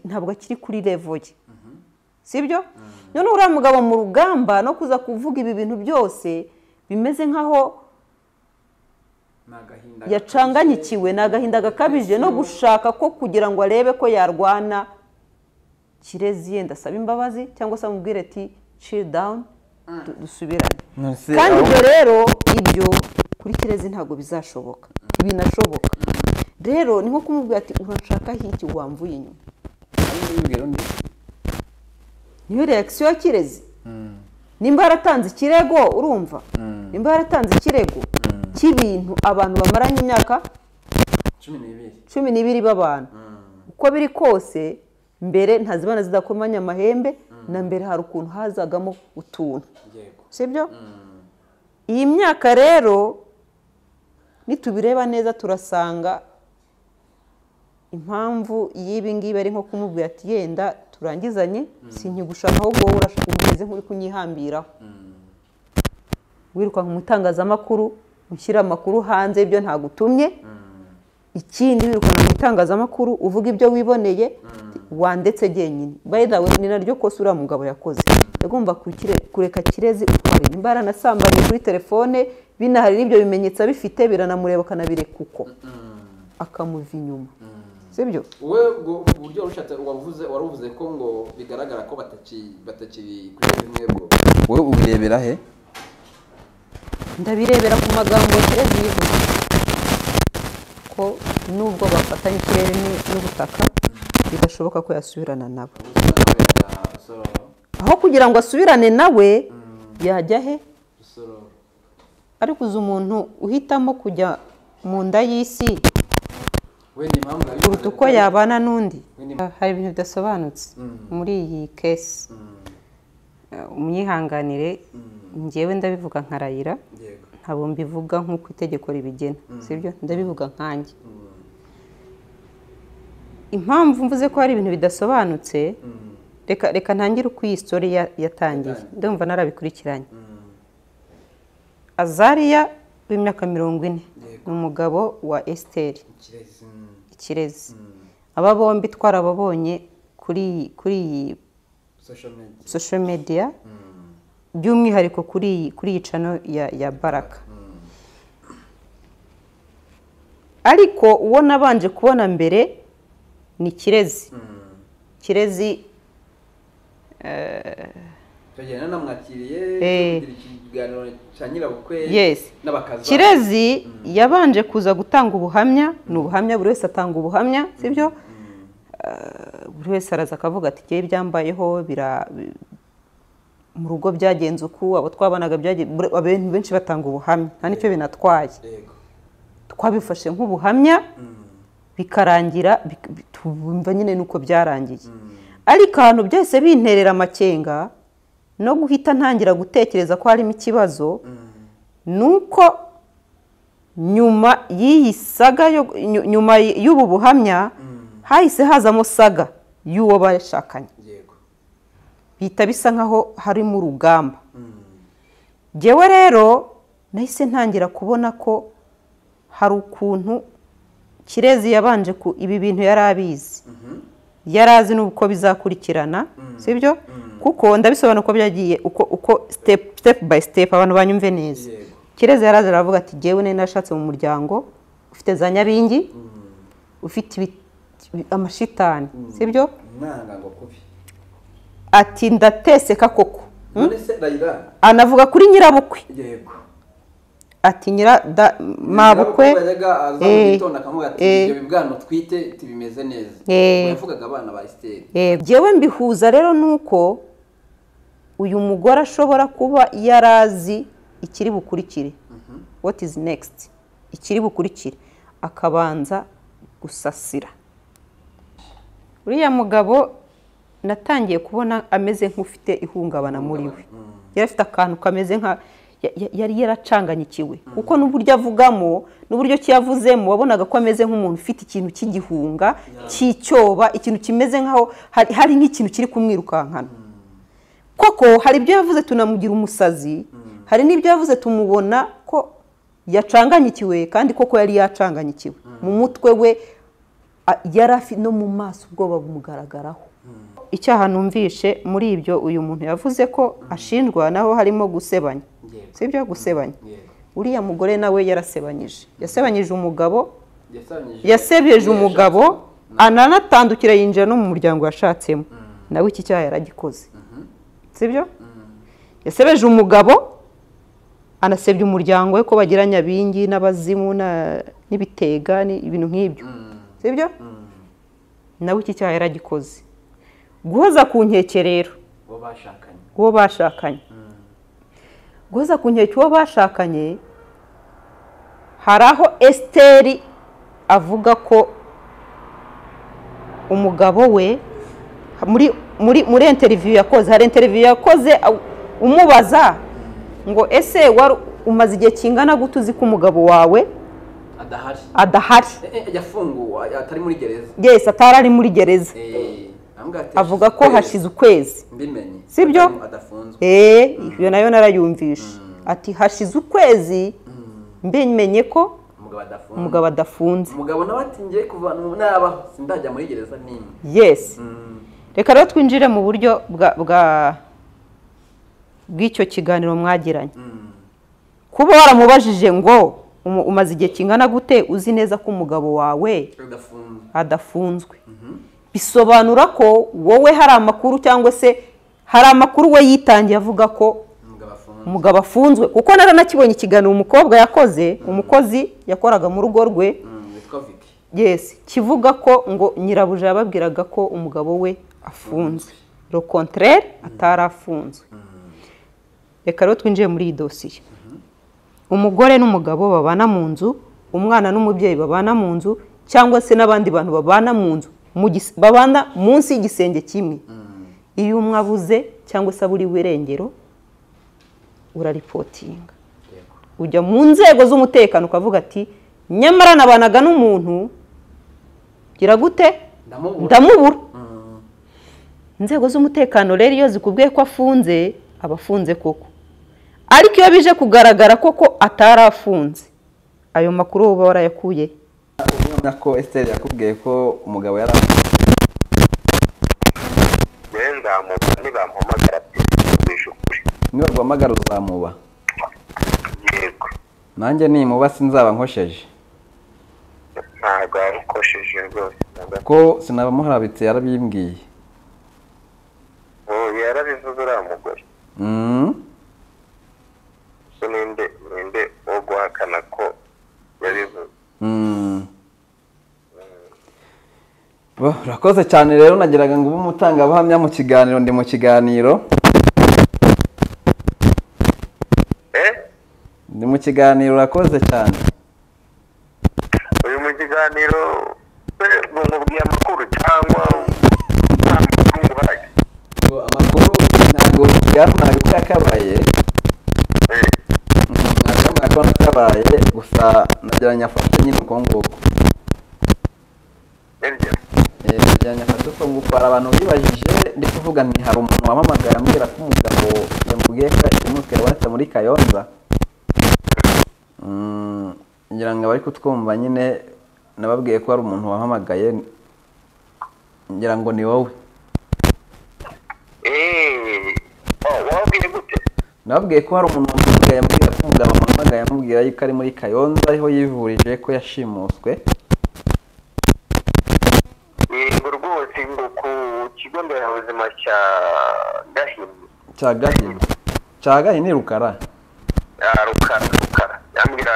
ntabwo akiri kuri revo ye sibyo noneho uriya mugabo mu rugamba no kuza kuvuga ibi bintu byose bimeze nkaho yacanganyikiwe ni agahinda gakabije no gushaka ko kugira ngo arebe ko yarwana kirezi yenda asaba imbabazi cyangwa se amubwire ati chill down du- dusubirane kandi ibyo rero ibyo kuri kirezi ntabwo bizashoboka binashoboka rero ni nko kumubwira ati uranshaka hiki wamvuye inyuma niyo reakisiyo ya kirezi nimba yaratanze ikirego urumva nimba yaratanze ikirego cy'ibintu abantu bamaranye imyaka cumi n'ibiri cumi n'ibiri b'abantu uko biri kose mbere ntazibana zidakomanya amahembe na mbere hari ukuntu hazagamo utuntu yego sibyo iyi myaka rero nitubireba neza turasanga impamvu y'ibi ngibi ari nko kumubwira ati yenda turangizanye sinkigushaka ahubwo wowe urashaka umeze nk'uri kunyihambiraho wirukanka mu itangazamakuru ushyira amakuru hanze y'ibyo ntagutumye ikindi wirukana mu itangazamakuru uvuga ibyo wiboneye wandetse jyenyine bayidawe ni naryo kosa uriya mugabo yakoze yagomba kukire- kureka kirezi ukore nimba yaranasambanye kuri telefone binahari n'ibyo bimenyetso abifite biranamureba akanabireka uko akamuva inyuma sibyo wowe ubwo buryo warushatse wavuze waruvuze ko ngo bigaragara ko bataki batakiri kuri bimwe bwo wowe ubirebera he ndabirebera ku magambo kirezi yivuze ko nubwo bafatanye ikirere ni- n'ubutaka bidashoboka ko yasubirana nabo ubusore nawe yajya rusororo aho kugira ngo asubirane nawe yajya he rusororo ariko uzi umuntu uhitamo kujya mu nda y'isi wenda impamvu kuruta uko yabivuze- yabana n'undi Wenda hari ibintu bidasobanutse muri iyi kesi umyihanganire njyewe ndabivuga nkarayira yego ntabwo mbivuga nk'uko itegeko ribigena sibyo ndabivuga nkanjye impamvu mvuze ko hari ibintu bidasobanutse reka reka ntangire uko iyi sitori ya- yatangiye ndumva narabikurikiranye azariya w'imyaka mirongo ine ni umugabo wa esiteri ikirezi mm, ikirezi aba bombi twarababonye kuri iyi- kuri iyi social media social media by'umwihariko kuri iyi kuri iyi cano ya ya baraka ariko uwo nabanje kubona mbere ni kirezi kirezi tugenda namwakiriye Eh. tugira ikiganiro cya nyirabukwe Yes. n'abakaza kirezi yabanje kuza gutanga ubuhamya ni ubuhamya buri wese atanga ubuhamya sibyo Eh, buri wese araza akavuga ati "Njyewe ibyambayeho bira bi- mu rugo byagenze uku abo twabanaga byagenze abantu benshi batanga ubuhamya nta nicyo binatwaye yego twabifashe nk'ubuhamya bikarangira bik- bi- twumva nyine nuko byarangiye ariko ahantu byose binterera amakenga no guhita ntangira gutekereza ko harimo ikibazo nuko nyuma y'iyi saga yo- nyu- nyuma y'ubu buhamya hahise hazamo saga y'uwo bashakanye yego bihita bisa nkaho harimo urugamba njyewe rero nahise ntangira kubona ko hari ukuntu kirezi yabanje ku ibi bintu yari abizi yari azi n'uko bizakurikirana sibyo kuko ndabisobanura ko byagiye uko uko step step by step abantu banyumve neza Yego. kirezi yari azi aravuga ati jyewe nari nashatse mu muryango ufite za nyabingi ufite ibi- ibi- amashitani sibyo umwana ngo kubi ati ndateseka koko none se rayira anavuga kuri nyirabukwe yego ati nyira da- mabukwe yajyaga aza mu eh, gitondo akavuga ati eh. ibyo bibwana twite tibimeze neza Eh. Ubwo yavugaga abana ba esiteri yego njyewe mbihuza rero nuko uyu mugore ashobora kuba yari azi ikiri bukurikire what is next ikiri bukurikire akabanza gusasira uriya mugabo natangiye kubona ameze nk'ufite ihungabana muri we yari afite akantu kameze nka ya- ya- yari yaracanganyikiwe kuko n'uburyo avugamo n'uburyo ki yavuzemo wabonaga ko ameze nk'umuntu ufite ikintu cy'igihunga cy'icyoba ikintu kimeze nk'aho hari- hari nk'ikintu kiri kumwirukankana koko hari ibyo yavuze tunamugira umusazi hari n'ibyo yavuze tumubona ko yacanganyikiwe kandi koko yari yacanganyikiwe mu mutwe we a- yari afite no mu maso ubwoba bumugaragaraho icyaha numvishe muri ibyo uyu muntu yavuze ko ashinjwa naho harimo gusebanya Yego. sibyo gusebanya yego uriya mugore nawe yarasebanyije yasebanyije umugabo yasanyije yasebeje umugabo ananatandukira yinjira no mu muryango yashatsemo nawe iki cyaha yaragikoze sibyo yasebeje umugabo anasebya umuryango we ko bagira nyabingi n'abazimu na- n'ibitega ni- ibintu nk'ibyo sibyo nawe iki cyaha yaragikoze guhoza ku rero uwo bashakanye uwo bashakanye guhoza ku nkeke uwo bashakanye hari aho esiteri avuga ko umugabo we muri muri muri interiviyu yakoze hari interiviyu yakoze aw- umubaza ngo ese wari umaze igihe kingana gute uzi ko umugabo wawe adahari adahari Eh, eh, yafunguwe atari muri gereza yesi atari ari muri gereza Eh, aramubwira ati, avuga ko "Kwezi hashize ukwezi mbimenye Sibyo? Atari- adafunzwe eee iyo nayo narayumvishe ati hashize ukwezi mbimenye ko umugabo adafunzwe umugabo adafunze umugabo nawe ati ngiye kuva nabaho sindajya muri gereza n'imwe yesi reka rero twinjire mu buryo bwa bwa- bw'icyo kiganiro mwagiranye kuba waramubajije ngo umu- umaze igihe kingana gute uzi neza ko umugabo wawe udafunzwe adafunzwe bisobanura ko wowe hari amakuru cyangwa se hari amakuru we yitangiye avuga ko umugabo afunzwe umugabo afunzwe kuko naranakibonye ikiganiro umukobwa yakoze umukozi yakoraga mu rugo rwe Mm, witwa viki yesi kivuga ko ngo nyirabuja yababwiraga ko umugabo we afunzwe rokonterere atari afunzwe reka rero twinjiye muri iyi dosiye umugore n'umugabo babana mu nzu umwana n'umubyeyi babana mu nzu cyangwa se n'abandi bantu babana mu nzu mu gis- babana munsi y'igisenge kimwe iyo umwe abuze cyangwa se aburiwe irengero uraripotinga yego ujya mu nzego z'umutekano ukavuga ati nyamara nabanaga n'umuntu gira gute ndamubura ndamubura Mm, inzego z'umutekano rero iyo zikubwiye ko afunze aba afunze koko ariko iyo bije kugaragara koko atari afunze ayo makuru uba warayakuye urabona ko Esther yakubwiye ko umugabo yari rero nzamuba nibampamagara byumvishe ukuri niba guhamagara uzamuba yego nanjye nimuba sinzaba nkosheje ntabwo warukosheje rwose na gato ko sinabamuharabitse yarabimbwiye ubu yarabivuze uriya mugore Mm, so ninde ninde wo guhakana ko yabivuze mm. Bo, urakoze cyane rero nagiraga ngo ube umutangabuhamya mu kiganiro ndi mu kiganiro eh ndi mu kiganiro urakoze cyane uyu mu kiganiro we bumubwiye amakuru cyangwa nta makuru nguhaye Ngo amakuru ntabwo yarunaga uko yakabaye Eh, ntabwo ko nakabaye gusa nageranya afate nyine uko nguko nibyo Eh, nageranya afate uko nguko hari abantu bibajije ndi kuvuga nti hari umuntu wamamagaye ambwira ko umugabo yamubwiye ko yashimutse yabonetse muri kayonza Mm, ngira ngo abari kutwumva nyine nababwiye ko hari umuntu wahamagaye ngira ngo ni wowe eh oh, wabwiye gute nababwiye ko hari umuntu wamuhamagaye ambwira ko umugabo wamuhamagaye amubwira yuko ari muri kayonza ariho yivurije ko yashimuswe yego rwose ngo ku kigo nderabuzima cya gahini cya gahini cya gahini rukara Ah, rukara rukara yambwira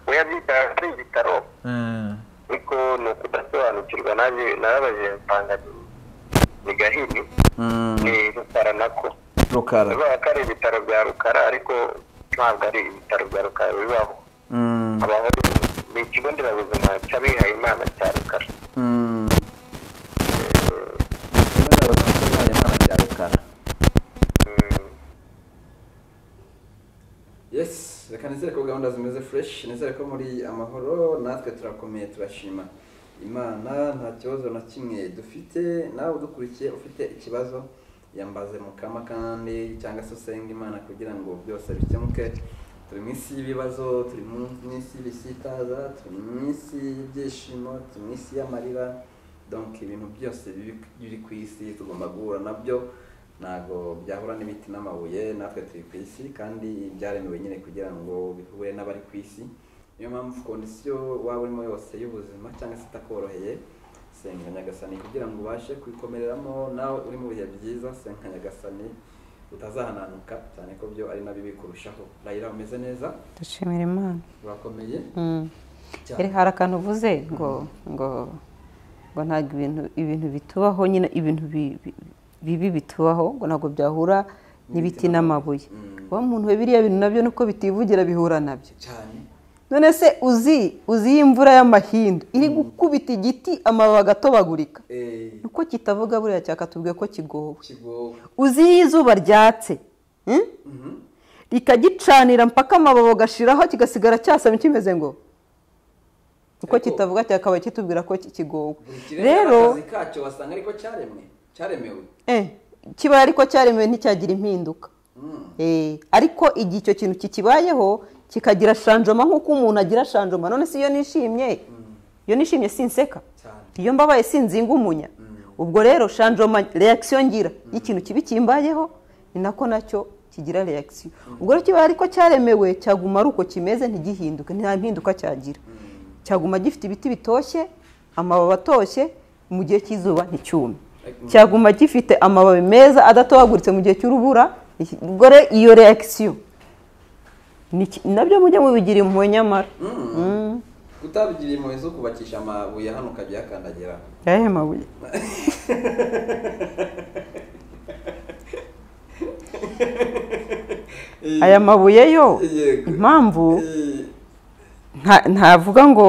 we yabyita ari ibitaro ariko ni ukudasobanukirwa naje narabajije nsanga ni- ni gahini Mm, ni rukara nako rukara bivuga ko ari ibitaro bya rukara ariko ntabwo ari ibitaro bya rukara bibaho Mm, habaho ni ikigo nderabuzima cy'abihaye imana cya rukara mm. Ikigo nderabuzima cya rukara Mm. yes reka nizere ko gahunda zimeze fresh nizere ko muri amahoro natwe turakomeye turashima imana nta kibazo na kimwe dufite nawe udukurikiye ufite ikibazo yambaze mukama kandi cyangwa se usenga imana kugira ngo byose bikemuke turi mu isi y'ibibazo turi mu isi y'ibisitaza turi mu isi y'ibyishimo turi mu isi y'amarira donke ibintu byose biri- biri ku isi tugomba guhura nabyo ntabwo byahura n'ibiti n'amabuye natwe turi ku isi kandi byaremewe nyine kugira ngo bihure n'abari ku isi niyo mpamvu kondisiyo waba urimo yose y'ubuzima cyangwa se itakoroheye senga nyagasani kugira ngo ubashe kwikomereramo nawe uri mu bihe byiza senga nyagasani utazahananuka cyane ko byo ari na bibi kurushaho rayira umeze neza dushimira imana urakomeye Mm. cyane. Ere, hari akantu uvuze ngo ngo ngo ntabwo ibintu ibintu bitubaho nyine ibintu bi- bi- bibi bitubaho ngo ntabwo byahura n'ibiti n'amabuye Mm. wa muntu we biriya bintu nabyo nuko bitivugira bihura nabyo cyane none se uzi uzi iyi imvura y'amahindu iri gukubita igiti amababi agatobagurika Eh, nuko kitavuga buriya cyakatubwiye ko kigowe kigowe uzi iyo izuba ryatse hmm? Mhm. rikagicanira mpaka amababi agashiraho kigasigara cyasama kimeze ngo uko Ariko- kitavuga cyakabaye kitubwira ko ki- kigowe buri kirere rero akazi kacyo wasanga ariko cyaremwe cyaremewe eh, kibaye ariko cyaremewe nticyagira impinduka Mm. Eh, ariko igihe icyo kintu kikibayeho kikagira shanjoma nk'uko umuntu agira shanjoma none si iyo nishimye iyo nishimye sinseka cyane iyo mbabaye sinzinga umunya ubwo rero shanjoma reakisiyo ngira y'ikintu kibi kimbayeho ni nako nacyo kigira reakisiyo ubwo rero kiba ariko cyaremewe cyaguma ari uko kimeze ntigihinduke nta mpinduka cyagira cyaguma gifite ibiti bitoshye amababi atoshye mu gihe cy'izuba nticyume cyaguma gifite amababi meza adatobaguritse mu gihe cy'urubura iki- ubwo rero iyo reakisiyo ni ki- nabyo mujye mubigira impuhwe nyamara Mm. kutabigira impuhwe zo kubakisha amabuye hano ukajya uyakandagira ayahe mabuye aya mabuye yo Yego. impamvu Eh, nta- ntavuga ngo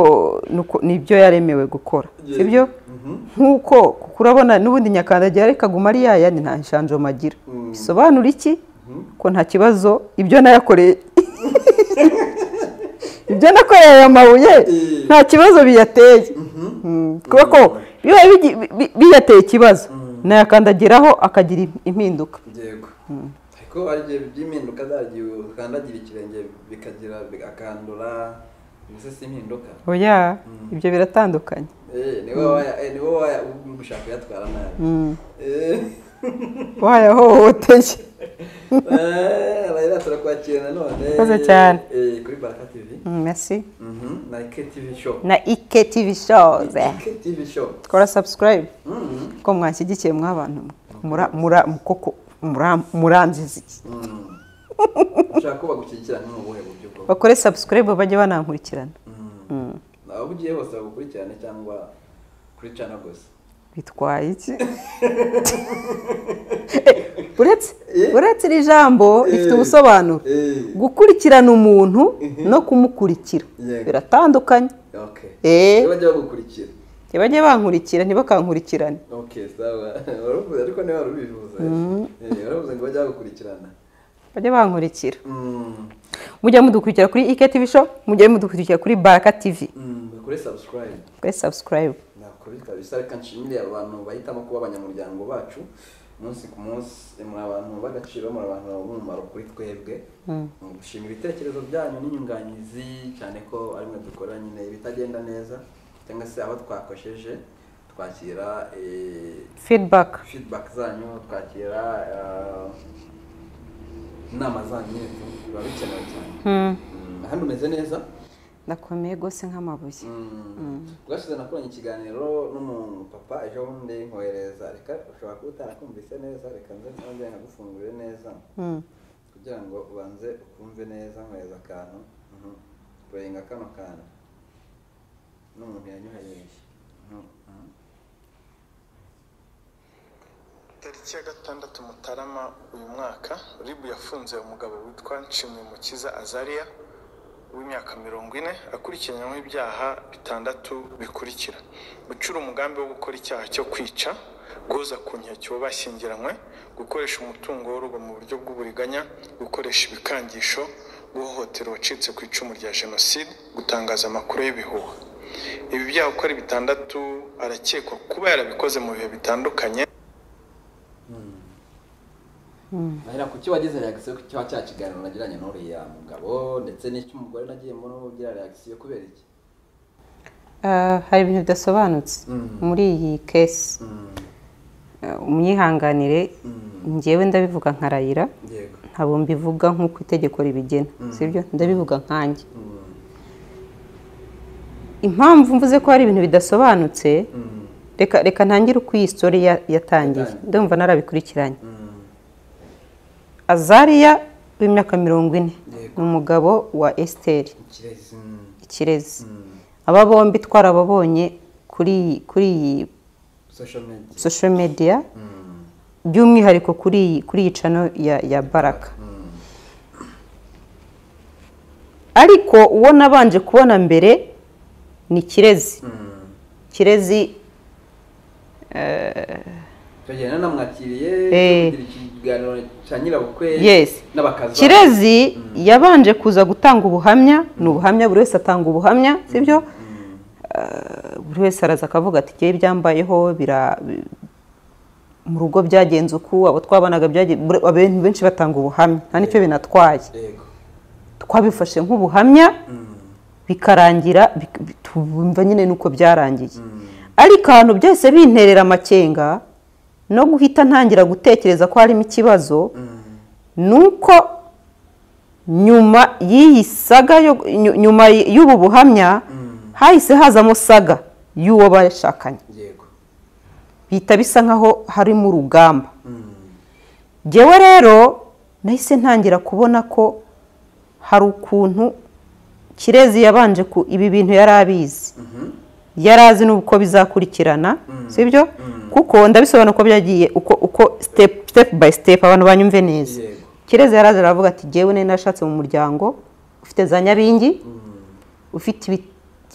nuko- nibyo yaremewe gukora Yego. sibyo Mhm. nk'uko kuko urabona n'ubundi nyakandagira ariko aguma ari yayandi nta nshanjoma agira Mm. bisobanura iki ko nta kibazo ibyo nayakoreye ibyo nakoreye aya mabuye Eh. nta kibazo biyateye Mm. kuko ko biba bigi- bi- bi- biyateye ikibazo nayakandagiraho akagira im- impinduka yego ariko hari igihe by'impinduka zagiye ukandagira ikirenge bikagira bigakandura mbese si impinduka oya ibyo biratandukanye Eh, niwe waya- eh, niwe waya- ubu gushaka kuyatwara nabi Eh, wayahohoteye eh, rero turakwakira nanone Murakoze cyane. Eh, kuri baraka tv merci Mhm, na ike tv show na ike tv shows ike tv show kora subscribe Mhm. ko mwanshyigikiye mwa bantu mwe. mura mura koko mura muranzizi Mm. ushaka ko bagushyigikira ni mu buhe buryo bwo bakore subscribe bajye banankurikirana Mm. aho ugiye hose bagukurikirane cyangwa kuri channel gusa bitwaye iki Eh, uretse uretse iri jambo rifite ubusobanuro Eh, gukurikirana umuntu no kumukurikira Yego. biratandukanye okay Eh. Niba bajya bagukurikira ntibajye bankurikira ntibakankurikirane okay sawa waravuze ariko niba wari ubivuze Eh, waravuze ngo bajya bagukurikirana bajye bankurikira Mm. mujye mudukurikira kuri ike tv show mujye mudukurikira kuri baraka tv Mm, bakore subscribe kuri subscribe ntabwo bikaba bisa reka nshimire abo bantu bahitamo kuba abanyamuryango bacu umunsi ku munsi muri abantu b'agaciro muri abantu b'umumaro kuri twebwe Mu gushima ibitekerezo byanyu n'inyunganizi cyane ko arimwe dukora nyine ibitagenda neza cyangwa se aho twakosheje twakira eh, feedback feedback zanyu twakira eh, inama zanyu nyine biba bikenewe cyane Mm, hano umeze neza nakomeye rwose nk'amabuye bwashize nakoranye ikiganiro n'umupapa ejo bundi nkohereza reka ushobora kuba utarakumvise neza reka nze nze nkagufungurire neza Mm. kugira ngo ubanze ukumve neza nkohereza akantu Mhm. pulayinga kano kantu n'umuntu yanyohereje Mhm. Mhm. tariki ya gatandatu mutarama uyu mwaka ribu yafunze umugabo witwa nshimyumukiza azariya w'imyaka mirongo ine akurikiranyweho ibyaha bitandatu bikurikira gucura umugambi wo gukora icyaha cyo kwica guhoza ku nkeke uwo bashyingiranywe gukoresha umutungo w'urugo mu buryo bw'uburiganya gukoresha ibikangisho guhohotera uwacitse ku icumu rya jenoside gutangaza amakuru y'ibihuha ibi byaha uko ari bitandatu arakekwa kuba yarabikoze mu bihe bitandukanye ahera ku cyo wagize reagisiyo ku cyo cya kiganiro nagiranye n'uriya mugabo ndetse n'icy'umugore nagiye mbona ugira reagisiyo kubera iki Ah, hari ibintu bidasobanutse muri iyi kesi Ah, umwihanganire njyewe ndabivuga nkarayira yego ntabwo mbivuga nk'uko itegeko ribigena sibyo ndabivuga nkanjye impamvu mvuze ko hari ibintu bidasobanutse reka reka ntangire uko iyi sitori ya- yatangiye Yatangiye. ndumva narabikurikiranye azariya w'imyaka mirongo ine Yego. ni umugabo wa esiteri ikirezi mm, ikirezi aba bombi twarababonye kuri iyi- kuri iyi social media social media by'umwihariko kuri iyi kuri iyi cano ya ya baraka ariko uwo nabanje kubona mbere ni kirezi kirezi tugenda namwakiriye Eh. tugira ikiganiro cya nyirabukwe Yes. n'abakaza kirezi yabanje kuza gutanga ubuhamya ni ubuhamya buri wese atanga ubuhamya sibyo Eh, buri wese araza akavuga ati jyewe ibyambayeho bira bi- mu rugo byagenze uku abo twabanaga byagenze abantu benshi batanga ubuhamya nta nicyo binatwaye yego twabifashe nk'ubuhamya bikarangira bik- bi- twumva nyine nuko byarangiye ariko ahantu byose binterera amakenga no guhita ntangira gutekereza ko harimo ikibazo nuko nyuma y'iyi saga yo- nyu- nyuma y'ubu buhamya hahise hazamo saga y'uwo bashakanye yego bihita bisa nkaho harimo urugamba ngewe rero nahise ntangira kubona ko hari ukuntu kirezi yabanje ku ibi bintu yari abizi yari azi n'uko bizakurikirana sibyo kuko ndabisobanura uko byagiye uko uko step step by step abantu banyumve neza Yego. kirezi yari azi aravuga ati ngewe nari nashatse mu muryango ufite za nyabingi ufite ibi-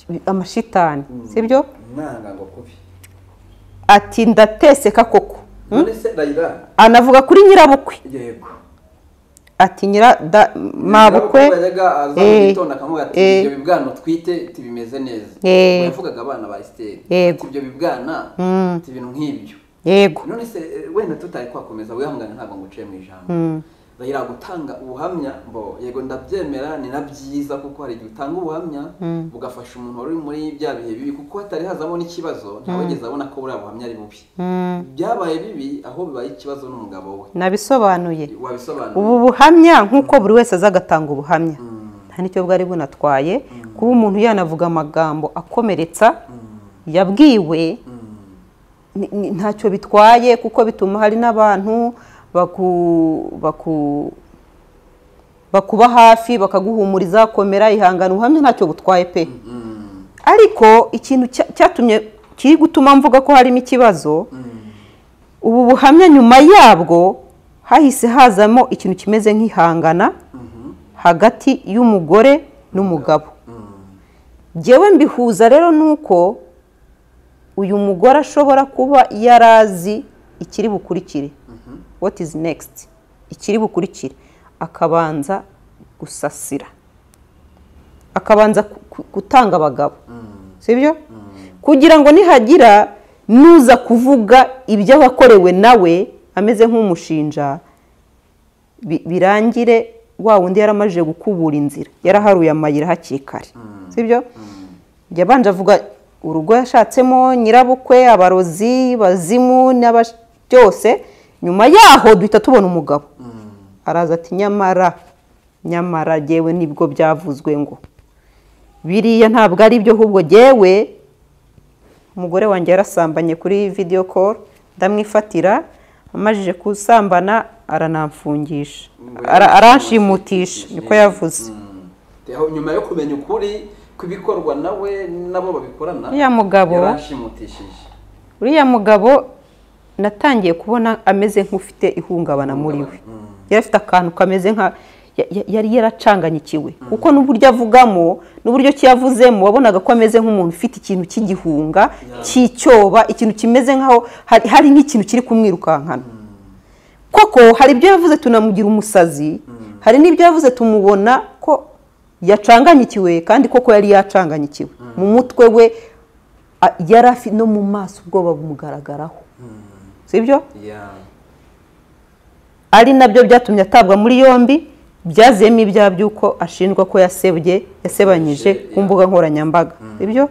ibi- amashitani sibyo nanga ngo kubi ati ndateseka koko none se rayira anavuga kuri nyirabukwe yego ati nyira da- mabukwe yajyaga aza mu eh, gitondo akavuga ati eh, ibyo bibwana utwite tibimeze neza Eh. Ubwo yavugaga abana ba esiteri Yego. ati ibyo bibwana ati ibintu nk'ibyo yego none se eh, wenda tutari kwakomeza wihangane ntabwo nguciye mu ijambo rayira gutanga ubuhamya mbo yego ndabyemera ni na byiza kuko hari igihe utanga ubuhamya bugafasha umuntu wari uri muri bya bihe bibi kuko hatari hazamo n'ikibazo ntawigeze abona ko buriya buhamya ari bubi byabaye bibi aho bibaye ikibazo n'umugabo we nabisobanuye wabisobanura ubu buhamya nk'uko buri wese aza agatanga ubuhamya nta n'icyo bwari bunatwaye kuba umuntu yanavuga amagambo akomeretsa yabwiwe ni- ni- ntacyo bitwaye kuko bituma hari n'abantu baku baku- bakuba hafi bakaguhumuriza komera ihangane ubuhamya ntacyo butwaye pe ariko ikintu cya- cyatumye kiri gutuma mvuga ko harimo ikibazo ubu buhamya nyuma yabwo hahise hazamo ikintu kimeze nk'ihangana hagati y'umugore n'umugabo njyewe mbihuza rero nuko uyu mugore ashobora kuba yari azi ikiri bukurikire what is next ikiri bukurikire akabanza gusasira akabanza ku- ku- gutanga abagabo sibyo kugira ngo nihagira nuza kuvuga ibyo wakorewe nawe ameze nk'umushinja bi- birangire wa wundi yaramajije gukubura inzira yaraharuye amayira hakiri kare sibyo yabanje avuga urugo yashatsemo nyirabukwe abarozi bazimu n'aba- byose nyuma yaho duhita tubona umugabo araza ati nyamara nyamara yewe nibwo byavuzwe ngo biriya ntabwo ari byo ahubwo yewe umugore wanjye yarasambanye kuri video call ndamwifatira amajije kusambana aranamfungisha Ara- aranshimutisha niko yavuze aho nyuma yo kumenya ukuri kw'ibikorwa nawe n'abo babikorana Uriya mugabo- yarashimutishije uriya mugabo natangiye kubona ameze nk'ufite ihungabana muri we yari afite akantu kameze nka ya- ya- yari yaracanganyikiwe kuko n'uburyo avugamo n'uburyo ki yavuzemo wabonaga ko ameze nk'umuntu ufite ikintu cy'igihunga cy'icyoba ikintu kimeze nk'aho hari- hari nk'ikintu kiri kumwirukankana koko hari ibyo yavuze tunamugira umusazi hari n'ibyo yavuze tumubona ko yacanganyikiwe kandi koko yari yacanganyikiwe mu mutwe we a- yari afite no mu maso ubwoba bumugaragaraho sibyo ya ari nabyo byatumye atabwa muri yombi byaziyemo ibyaha by'uko ashinjwa ko yasebye yasebanyije ku mbuga nkoranyambaga sibyo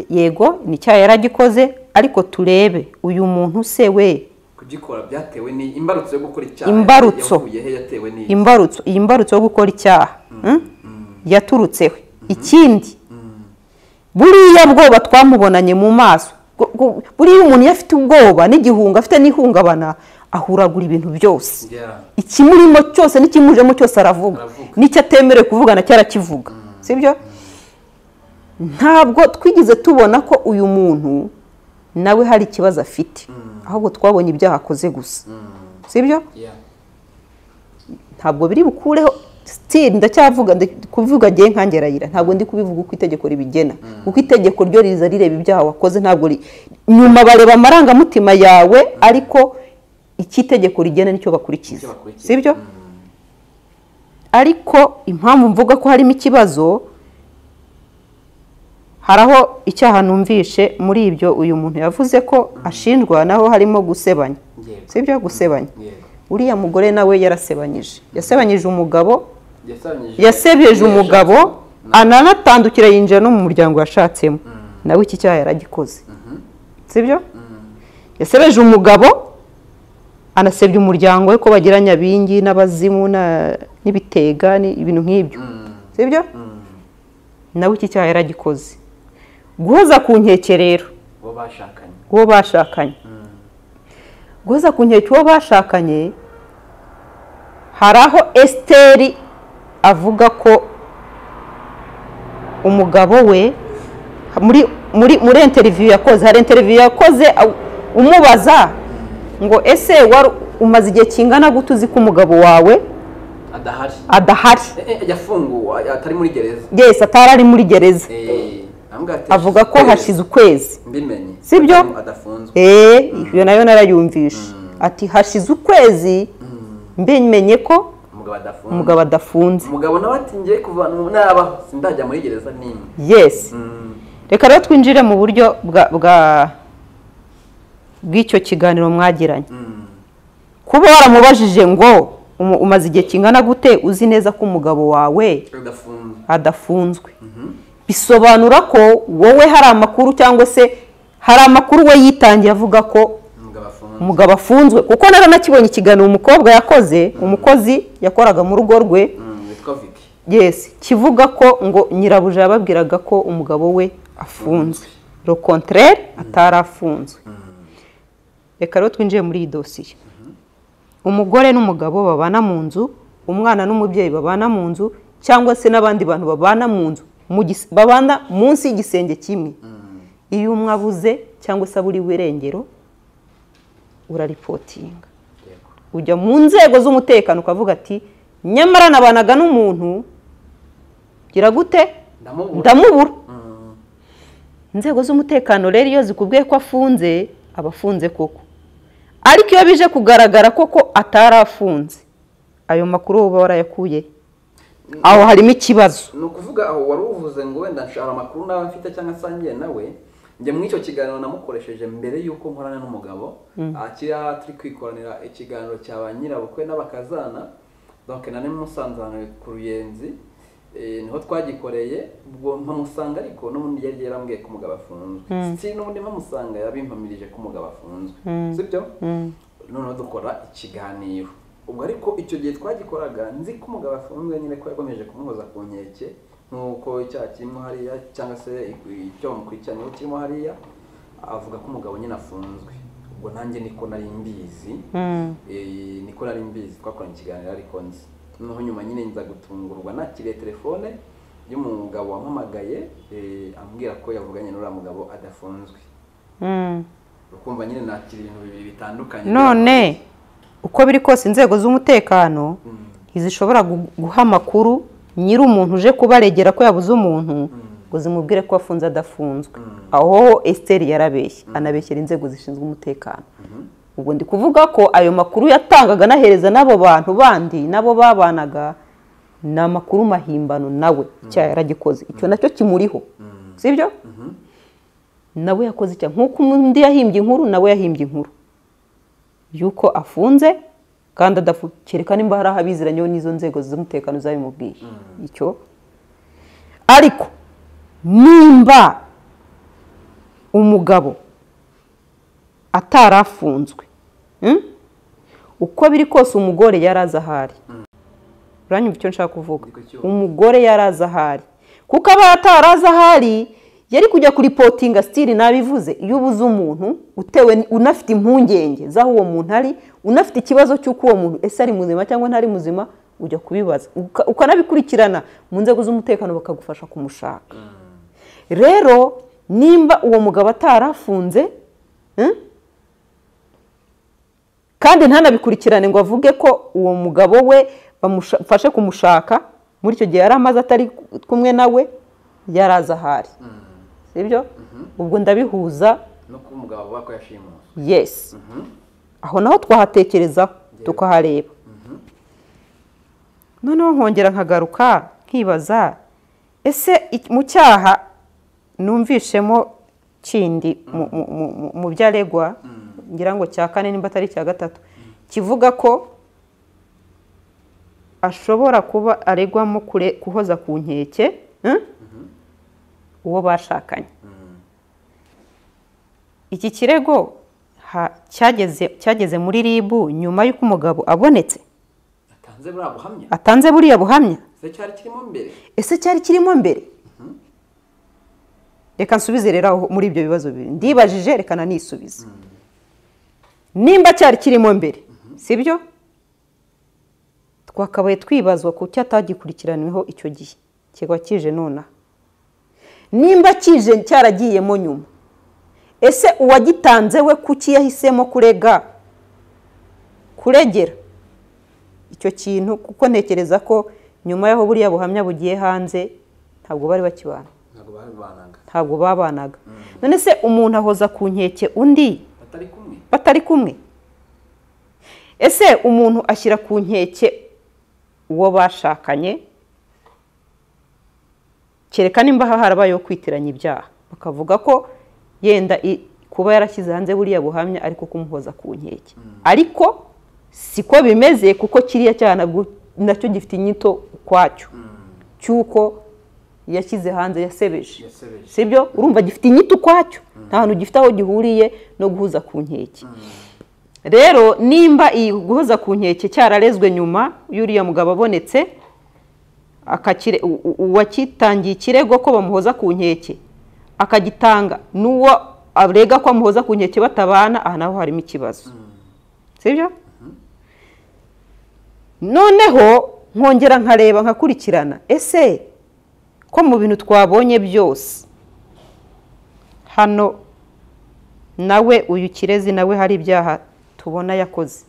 yego ni icyaha yari agikoze ariko turebe uyu muntu se we kugikora byatewe ni imbarutso yo gukora icyaha Imbarutso. yavuye he yatewe ni imbarutso iyi mbarutso yo gukora icyaha hmm? yaturutseho ikindi buriya bwoba twamubonanye mu maso gu- gu- buriya umuntu iyo afite ubwoba n'igihunga afite n'ihungabana ahuragura ibintu byose Yeah. ikimurimo cyose n'ikimujemo cyose aravuga Aravuga. n'icyo atemerewe kuvugana cyo arakivuga sibyo ntabwo twigeze tubona ko uyu muntu nawe hari ikibazo afite ahubwo twabonye ibyaha akoze gusa sibyo Yeah. ntabwo biri bukureho still ndacyavuga ndi- kuvuga ngewe nkange rayira ntabwo ndi kubivuga uko itegeko ribigena kuko itegeko ryo riza rireba ibyaha wakoze ntabwo ri- nyuma bareba amarangamutima yawe ariko icyo itegeko rigena nicyo bakurikiza Nicyo bakurikiza. sibyo ariko impamvu mvuga ko harimo ikibazo hari aho icyaha numvishe muri ibyo uyu muntu yavuze ko ashinjwa naho harimo gusebanya Yego. sibyo gusebanya Yego. uriya mugore nawe yarasebanyije yasebanyije umugabo Yasabanyije- yasebeje umugabo Na- ananatandukira yinjira no mu muryango yashatsemo nawe iki cyaha yaragikoze sibyo yasebeje umugabo anasebya umuryango we ko bagira nyabingi n'abazimu na- n'ibitega ni- ibintu nk'ibyo sibyo nawe iki cyaha yaragikoze guhoza ku nkekerero uwo bashakanye uwo bashakanye guhoza ku nkeke uwo bashakanye hari aho esiteri avuga ko umugabo we muri muri muri interiviyu yakoze hari interiviyu yakoze aw- umubaza ngo ese wari umaze igihe kingana gute uzi ko umugabo wawe adahari adahari Eh, eh, yafunguwe atari muri gereza yesi atari ari muri gereza Eh, aramubwira ati, avuga ko "Eh, hashize ukwezi mbimenye Sibyo? adafunzwe eee iyo nayo narayumvishe ati hashize ukwezi mbimenye ko umugabo adafunzwe umugabo adafunze umugabo nawe ati ngiye kuva nabaho sindajya muri gereza n'imwe yesi reka rero twinjire mu buryo bwa- bwa- bw'icyo kiganiro mwagiranye kuba waramubajije ngo umu- umaze igihe kingana gute uzi neza ko umugabo wawe udafunzwe adafunzwe bisobanura ko wowe hari amakuru cyangwa se hari amakuru we yitangiye avuga ko umugabo afunzwe umugabo afunzwe kuko nari nakibonye ikiganiro umukobwa yakoze umukozi yakoraga mu rugo rwe Mm, witwa Vicky yesi kivuga ko ngo nyirabuja yababwiraga ko umugabo we afunzwe le contraire atari afunzwe reka rero twinjiye muri iyi dosiye umugore n'umugabo babana mu nzu umwana n'umubyeyi babana mu nzu cyangwa se n'abandi bantu babana mu nzu mu gis- babana munsi y'igisenge kimwe iyo umwe abuze cyangwa se aburiwe irengero uraripotinga Yego. ujya mu nzego z'umutekano ukavuga ati nyamara nabanaga n'umuntu gira gute Ndamubura. ndamubura inzego z'umutekano rero iyo zikubwiye ko afunze aba afunze koko ariko iyo bije kugaragara koko atari afunze ayo makuru wowe uba warayakuye aho harimo ikibazo ni ukuvuga aho wari uvuze ngo wenda nshobora amakuru nawe mfite cyangwa asangiye nawe njye muri icyo kiganiro namukoresheje mbere y'uko nkorana n'umugabo akiriya turi kwikoranira ikiganiro cya ba nyirabukwe n'abakazana donc nari musanzaniwe ku ruyenzi eh, niho twagikoreye ubwo mpamusanga ariko n'ubundi yari yarambwiye ko umugabo afunzwe si n'ubundi mpamusanga yabimpamirije ko umugabo afunzwe sibyo noneho dukora ikiganiro ubwo ariko icyo gihe twagikoraga nzi ko umugabo afunzwe nyine ko yakomeje kumuhoza ku nkeke nk'uko icyaha kirimo hariya cyangwa se icyo bamukurikiranyweho kirimo hariya avuga ko umugabo nyine afunzwe ubwo nanjye niko nari mbizi Eh, niko nari mbizi twakoranye ikiganiro ariko nzi noneho nyuma nyine nza gutungurwa nakiriye telefone y'umugabo wampamagaye eh, ambwira ko yavuganye n'uriya mugabo adafunzwe ukumva nyine nakira ibintu bibiri bitandukanye none uko biri kose inzego z'umutekano ntizishobora gu- guha amakuru nyiri umuntu uje kubaregera ko yabuze umuntu ngo zimubwire ko afunze adafunzwe aho esiteri yarabeshye anabeshyera inzego zishinzwe umutekano ubwo ndi kuvuga ko ayo makuru yatangaga anahereza n'abo bantu bandi nabo babanaga ni amakuru mahimbano nawe icyaha yaragikoze icyo nacyo kimuriho sibyo nawe yakoze icyaha nk'uko undi yahimbye inkuru nawe yahimbye inkuru y'uko afunze kandi adafu kereka nimba hari aho abiziranyeho n'izo nzego z'umutekano zabimubwiye icyo ariko nimba umugabo atari afunzwe Mm? uko biri kose umugore yari azi ahari uranyumva icyo nshaka kuvuga umugore yari azi ahari kuko aba atari azi ahari yari kujya kuri potinga sitiri nabivuze iyo ubuze umuntu utewe unafite impungenge z'aho uwo muntu ari unafite ikibazo cy'uko uwo muntu ese ari muzima cyangwa ntari muzima ujya kubibaza uka- ukanabikurikirana mu nzego z'umutekano bakagufasha kumushaka rero nimba uwo mugabo atarafunze mm? kandi ntanabikurikirane ngo avuge ko uwo mugabo we bamufashe kumushaka muri icyo gihe yari amaze atari kumwe nawe yari azi ahari sibyo ubwo ndabihuza no kuba umugabo avuga ko yashimuswe yesi aho naho twahatekerezaho tukahareba noneho nkongera nkagaruka nkibaza ese iki- mu cyaha numvishemo kindi mu- mu- mu- mu- mu byaregwa ngira ngo cya kane nimba atari icya gatatu kivuga ko ashobora kuba aregwamo kure- kuhoza ku nkeke eh? uwo bashakanye iki kirego ha- cyageze cyageze muri ribu nyuma y'uko umugabo abonetse atanze buriya buhamya atanze buriya buhamya se cyari kirimo mbere ese cyari kirimo mbere reka nsubize rero aho- muri ibyo bibazo bibiri ndibajije reka nanisubize nimba cyari kirimo mbere sibyo twakabaye twibazwa ku cyo atagikurikiranyweho icyo gihe kikaba kije nonaha nimba kije cyaragiyemo nyuma ese uwagitanze we kuki yahisemo kurega kuregera icyo kintu kuko ntekereza ko nyuma y'aho buriya buhamya bugiye hanze ntabwo bari bakibana ntabwo babibanaga ntabwo babanaga none se umuntu ahoza ku nkeke undi batari kumwe batari kumwe ese umuntu ashyira ku nkeke uwo bashakanye kereka nimba aha harabayeho kwitiranya ibyaha bakavuga ko yenda i- kuba yarashyize hanze buriya buhamya ariko kumuhoza ku nkeke ariko siko bimeze kuko kiriya cyaha nabwo- nacyo gifite inyito ukwacyo cy'uko yashyize hanze yasebeje Yasebeje. sibyo urumva gifite inyito ukwacyo nta hantu gifite aho gihuriye no guhuza ku nkeke rero nimba iyi guhoza ku nkeke cyararezwe nyuma y'uriya mugabo abonetse akakire- u- u- uwakitangiye ikirego ko bamuhoza ku nkeke akagitanga n'uwo arega ko amuhoza ku nkeke batabana aha naho harimo ikibazo sibyo noneho nkongera nkareba nkakurikirana ese ko mu bintu twabonye byose hano nawe uyu kirezi nawe hari ibyaha tubona yakoze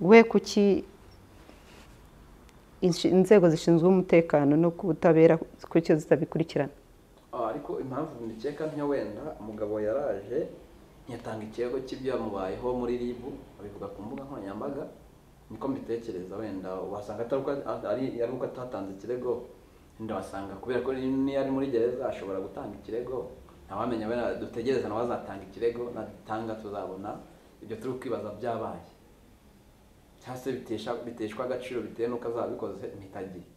we kuki inshi- inzego zishinzwe umutekano no ku butabera kuki zitabikurikirana Ah, ariko impamvu ndikeka ntiyo wenda umugabo yaraje ntiyatanga ikirego cy'ibyamubayeho muri rib abivuga ku mbuga nkoranyambaga niko mbitekereza wenda wasanga atari uko ari- ari uko atatanze ikirego wenda wasanga kubera ko niyo ari muri gereza ashobora gutanga ikirego ntawamenya wenda dutegereze nawe azatanga ikirego natanga tuzabona ibyo turi kwibaza byabaye cyangwa se bitesha- biteshwa agaciro bitewe n'uko azabikoze ntitagire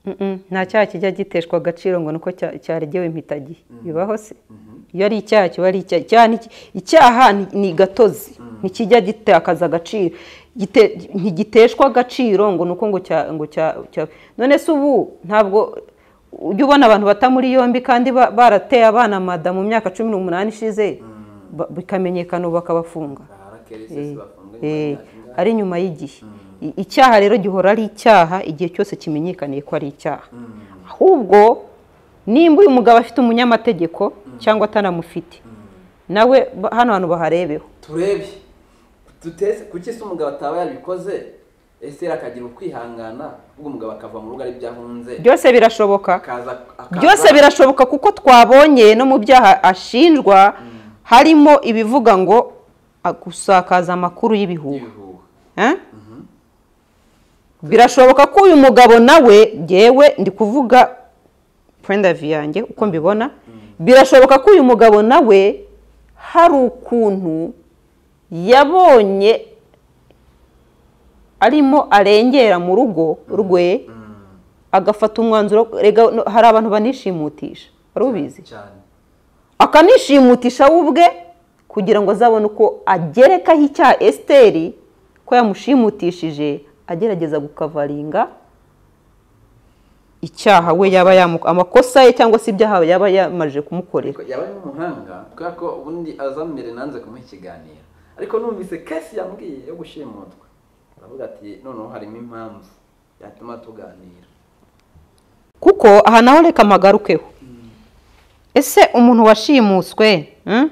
Mm-mm, nta cyaha kijya giteshwa agaciro ngo nuko cya- cyaregewe impitagihe bibaho se iyo ari icyaha kiba ari icyaha icyaha ni iki- icyaha ni- ni gatozi ntikijya gitakaza agaciro Gite- ntigiteshwa agaciro ngo nuko ngo cya ngo cya cya- none se ubu ntabwo ujya ubona abantu bata muri yombi kandi ba- barateye abana mada mu myaka cumi n'umunani ishize ba- bikamenyekana ubu bakabafunga ahari akeresesi bafunzwe nyuma Eh, y'imyaka ingahe? ari nyuma y'igihe I- icyaha rero gihora ari icyaha igihe cyose kimenyekaniye ko ari icyaha ahubwo nimba uyu mugabo afite umunyamategeko cyangwa atanamufite nawe ba- hano hantu baharebeho turebe duteze kuki se umugabo ataba yarabikoze ese akagira ukwihangana ubwo umugabo akava mu rugo ari byo ahunze byose birashoboka akaza akaza- byose birashoboka kuko twabonye no mu byaha ashinjwa harimo ibivuga ngo a- gusakaza amakuru y'ibihuha ibihuha Eh? birashoboka ko uyu mugabo nawe ngewe ndi kuvuga prendavi yanjye uko mbibona birashoboka ko uyu mugabo nawe hari ukuntu yabonye arimo arengera mu rugo rwe agafata umwanzuro rega no- hari abantu banishimutisha wari ubizi cyane akanishimutisha we ubwe kugira ngo azabone uko agerekaho icyaha esiteri ko yamushimutishije agerageza gukavaringa icyaha we yaba yamu- amakosa ye cyangwa se ibyaha yaba yamaze kumukorera ariko yaba ari umuhanga kubera ko ubundi azamere nanze kumuha ikiganiro ariko numvise kesi yambwiye yo gushimutwa aravuga ati noneho harimo impamvu yatuma tuganira kuko aha naho reka mpagarukeho ese umuntu washimuswe mm?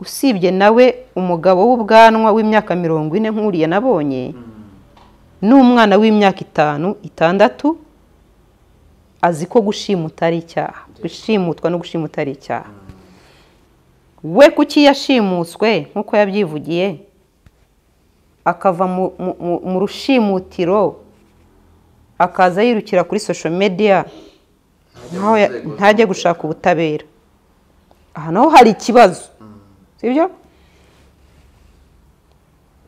usibye nawe umugabo w'ubwanwa w'imyaka mirongo ine nk'uriya nabonye n'umwana w'imyaka itanu itandatu azi ko gushimuta ari icyaha gushimutwa no gushimuta ari icyaha we kuki yashimutswe nk'uko yabyivugiye akava mu- mu- mu- mu rushimutiro akaza yirukira kuri social media nkaho ya- mu nzego ntajya gushaka ubutabera aha naho hari ikibazo sibyo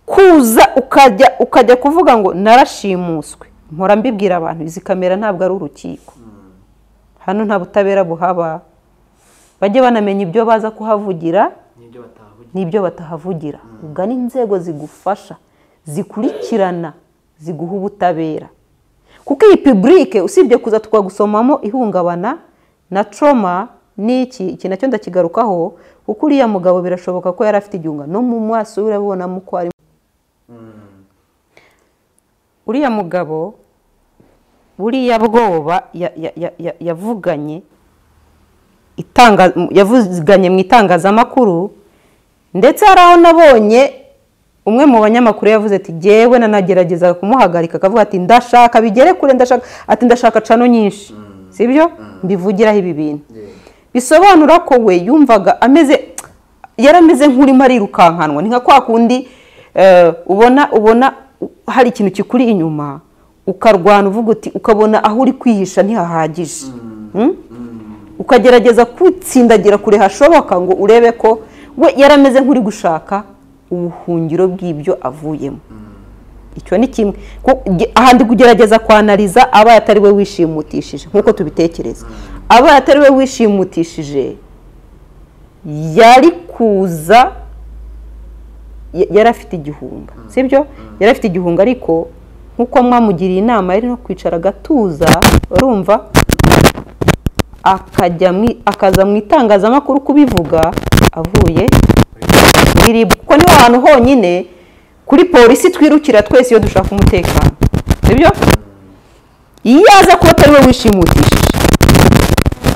kuza ukajya ukajya kuvuga ngo narashimuswe mpora mbibwira abantu izi kamera ntabwo ari urukiko hano nta butabera buhaba bajye banamenya ibyo baza kuhavugira n'ibyo batavugira n'ibyo batahavugira ugana inzego zigufasha zikurikirana ziguha ubutabera kuko iyi pibulike usibye kuza twagusomamo ihungabana na troma n'iki iki nacyo ndakigarukaho kuko uriya mugabo birashoboka ko yari afite igihunga no mu maso we urabibonamo ko harimo uriya mugabo buriya bwoba ya- ya- ya- ya- yavuganye itanga yavuganye mu itangazamakuru ndetse hari aho nabonye umwe mu banyamakuru yavuze ati jyewe nanagerageza kumuhagarika akavuga ati ndashaka bigere kure ndashaka ati ndashaka cano nyinshi sibyo mbivugiraho ibi bintu bisobanura ko we yumvaga ameze yari ameze nk'urimo arirukankanwa ni nka kwa kundi eh, ubona ubona hari ikintu kikuri inyuma ukarwana uvuga uti ukabona aho uri kwihisha ntihahagije Mm? ukagerageza kwitsindagira kure hashoboka ngo urebe ko we yari ameze nk'uri gushaka ubuhungiro bw'ibyo avuyemo icyo ni kimwe Ku- ge- aha ndi kugerageza kwanariza abaye atari we wishimutishije nk'uko tubitekereza abaye atari we wishimutishije yari kuza ya- yari afite igihunga sibyo yari afite igihunga ariko nk'uko mwamugiriye inama yari no kwicara agatuza urumva akajya mu- akaza mu itangazamakuru kubivuga avuye iribwa kuko niho hantu honyine kuri polisi twirukira twese iyo dushaka umutekano sibyo iyo aza kuba atari we wishimutishije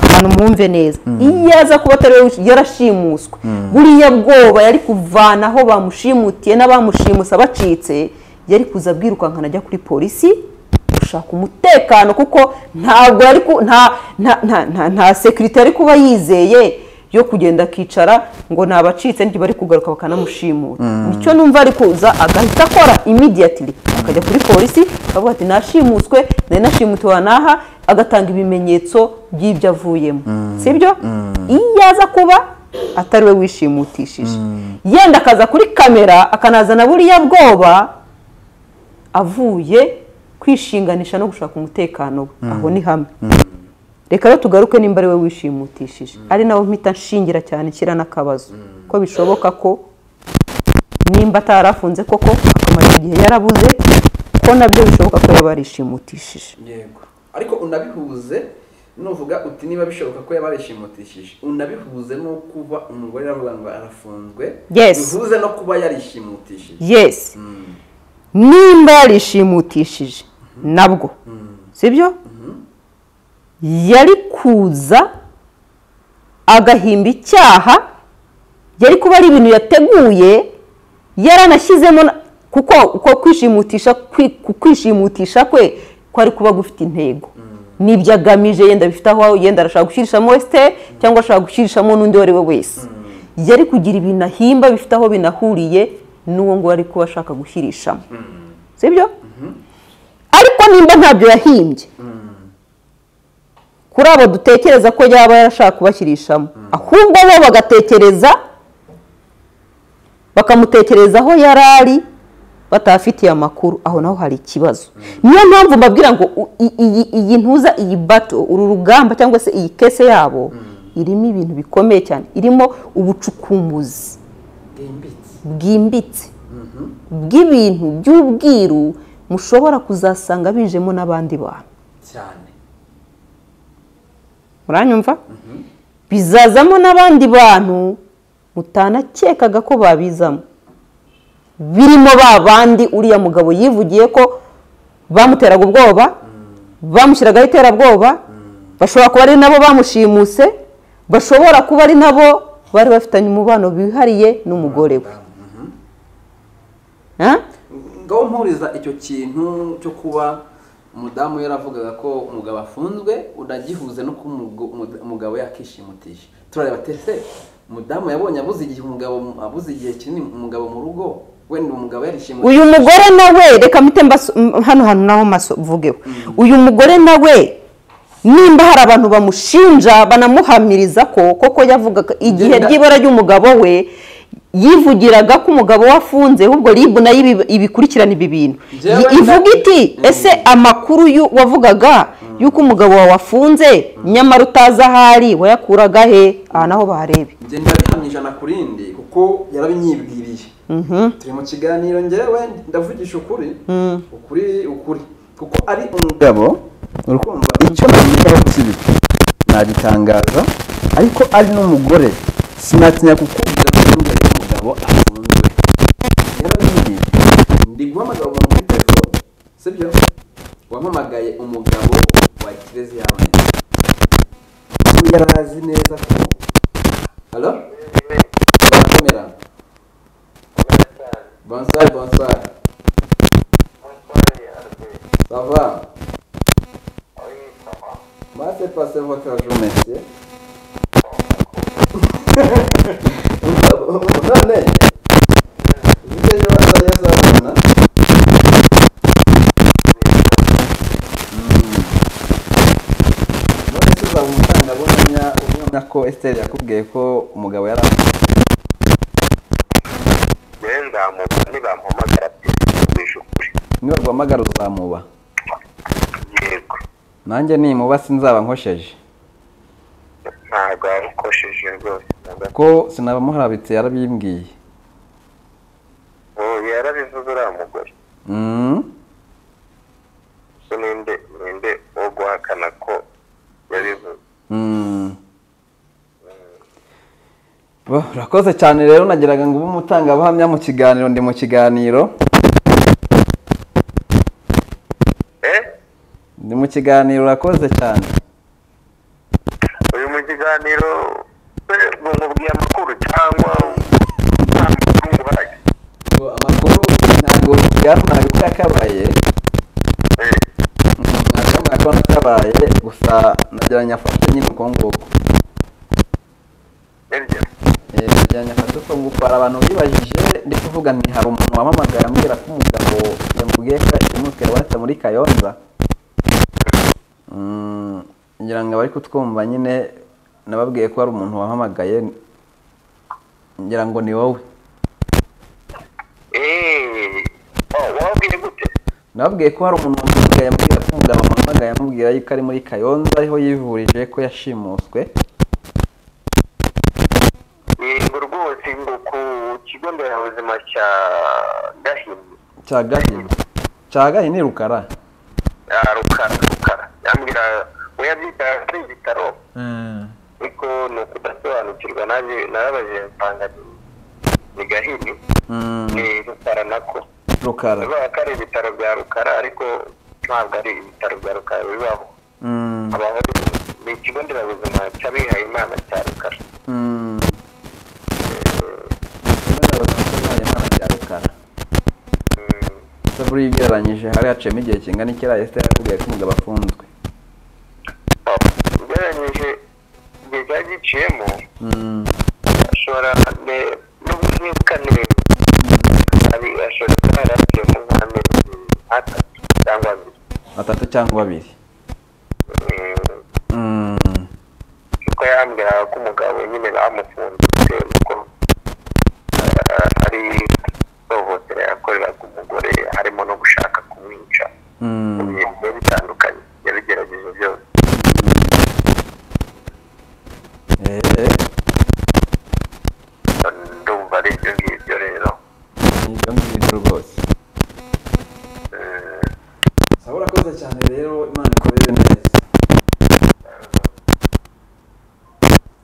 ahantu mwumve neza iyo aza kuba atari we wishi- yarashimuswe buriya bwoba yari kuvana aho bamushimutiye n'abamushimusa bacitse yari kuza bwirukankana ajya kuri polisi gushaka umutekano kuko ntabwo yari ku nta nta nta nta nta sekirite yari kuba yizeye yo kugenda akicara ngo nabacitse nti bari kugaruka bakanamushimura nicyo numva ari kuza agahita akora imidiyatiri akajya kuri polisi akavuga ati nashimuswe nari nashimutiwe n'aha agatanga ibimenyetso by'ibyo avuyemo sibyo iyo aza kuba atari we wishimutishije yenda akaza kuri kamera akanazana buriya bwoba avuye kwishinganisha no gushaka umutekano we aho ni hamwe reka rero tugaruke nimba ari we wishimutishije ari nawe mpita nshingira cyane nshyira n'akabazo ko bishoboka ko nimba atari afunze koko akamara igihe yarabuze ko nabyo bishoboka ko yaba yarishimutishije yego ariko unabihuze nuvuga uti niba bishoboka ko yaba yarishimutishije unabihuze no kuba umugore aravuga ngo arafunzwe Yes. bihuze no kuba yarishimutishije yesi nimba yarishimutishije nabwo sibyo yari kuza agahimba icyaha yari kuba ari ibintu yateguye yaranashyizemo na- kuko uko kwishimutisha kwi- ku kwishimutisha kwe kwari kuba gufite intego n'ibyo agamije yenda bifite aho yenda arashaka gushyirishamo wesite cyangwa ashaka gushyirishamo n'undi uwo ari we wese yari kugira ibintu ahimba bifite aho binahuriye n'uwo nguwo ari kuba ashaka gushyirishamo sibyo ariko nimba ntabyo yahimbye kuri abo dutekereza ko yaba yarashaka kubashyirishamo ahubwo bo bagatekereza bakamutekerezaho yari ari batafitiye amakuru aho naho hari ikibazo niyo mpamvu mbabwira ngo u- i- iyi- iyi ntuza iyi bato uru rugamba cyangwa se iyi kese yabo irimo ibintu bikomeye cyane irimo ubucukumbuzi bwimbitse bwimbitse bw'ibintu by'ubwiru mushobora kuzasanga bijemo n'abandi bantu cyane muranyumva bizazamo n'abandi bantu mutanakekaga ko babizamo birimo ba bandi uriya mugabo yivugiye ko bamuteraga ubwoba bamushyiragaho iterabwoba bashobora kuba ari nabo bamushimuse bashobora kuba ari nabo bari bafitanye umubano wihariye n'umugore we Ha? ngaho mpuriza icyo kintu cyo kuba umudamu yaravugaga ko umugabo afunzwe unagihuze no kuba umugo- umuda- umugabo yakishimutisha turareba tese umudamu yabonye abuze igihe umugabo abuze igihe kinini umugabo mu rugo wenda umugabo yarishimutisha uyu mugore nawe reka mpite mbaso- m- hano hantu naho maso mvugeho uyu mugore nawe nimba hari abantu bamushinja banamuhamiriza ko koko yavugaga igihe Ngenda- ry'ibara ry'umugabo we yivugiraga ko umugabo we afunze ahubwo ribu nayo ibi- ibikurikirana ibi bintu Njyewe Yi- ivuga nda- iti ese amakuru yu- wavugaga y'uko umugabo wawe afunze nyamara utazi ahari wayakuraga he aha naho baharebe njye ndabihamya ijana ku rindi kuko yarabinyibwiriye turi mu kiganiro njyewe ndavugisha ukuri ukuri ukuri kuko ari umugabo urukumva icyo nabivugaho si bibi nagitangaza ariko ari n'umugore sinatinya kukubwira ko yongeye umugabo afunzwe yarabimbwiye ndi guhamagara umuntu kuri telefone sibyo wampamagaye umugabo wa kirezi yawe yarazi neza ko halo barakomera bonsari bonsari sava maze pase vokaje umesiye none uburyo ejo hazaza azabona none se uzamutanga buhamya ubona ko esiteri yakubwiye ko umugabo yari afunzwe yewe nzamuba nibampamagara byumvisha ukuri niba guhamagara uzamuba yego nanjye nimuba sinzaba nkosheje ntabwo yarukosheje rwose na gato ko sinabamuharabitse yarabimbwiye ubu yarabivuze uriya mugore Mm. so ninde ninde wo guhakana ko yabivuze Mm. Bo, urakoze cyane rero nagiraga ngo ube umutangabuhamya mu kiganiro ndi mu kiganiro eh ndi mu kiganiro urakoze cyane uyu mu kiganiro we ngo nkubwiye amakuru cyangwa nta makuru nguhaye ngo amakuru ntabwo byavunaga ko yakabaye Eh, ntabwo ko nakabaye gusa nageranya afate nyine uko nguko nibyo Eh, nageranya afate uko nguko hari abantu bibajije ndi kuvuga nti hari umuntu wampamagara ambwira ko umugabo yamubwiye ko yamutera waratse muri kayonza Mm, ngira ngo abari kutwumva nyine nababwiye ko hari umuntu wahamagaye ngira ngo ni wowe eh oh, wabwiye gute nababwiye ko hari umuntu wamuhamagaye ambwira ko umugabo wamuhamagaye amubwira yuko ari muri kayonza ariho yivurije ko yashimuswe yego rwose ngo ku kigo nderabuzima cya gahini cya gahini cya gahini rukara ya rukara rukara yambwira we yabyita ari ibitaro ariko ni ukudasobanukirwa nanjye narabajije nsanga ni- ni gahini Mm, ni rukara nako rukara bivuga ko ari ibitaro bya rukara ariko ntabwo ari ibitaro bya rukara bibaho Mm, habaho ni ikigo nderabuzima cy'abihaye imana cya rukara mm. Kubera abasirikare bayo imana bya rukara Mm, ese buriya ugereranyije hari haciyemo igihe kingana iki ariya esiteri yakubwiye ko umugabo afunzwe oh, ugereranyije igihe cyari giciyemo Mm, ashobora ne- n'ubwirukane hari ashobora kuba yaraciyemo nk'amezi atatu cyangwa abiri batatu cyangwa babiri Mm, Mm. kuko yambwiraga ko umugabo we nyine bamufunze bitewe n'uko eh, ari ihohotera yakoreraga umugore ndumva ari ibyo ngibyo rero ni ibyo ngibyo rwose Eh, saba urakoze cyane rero imana ikorere neza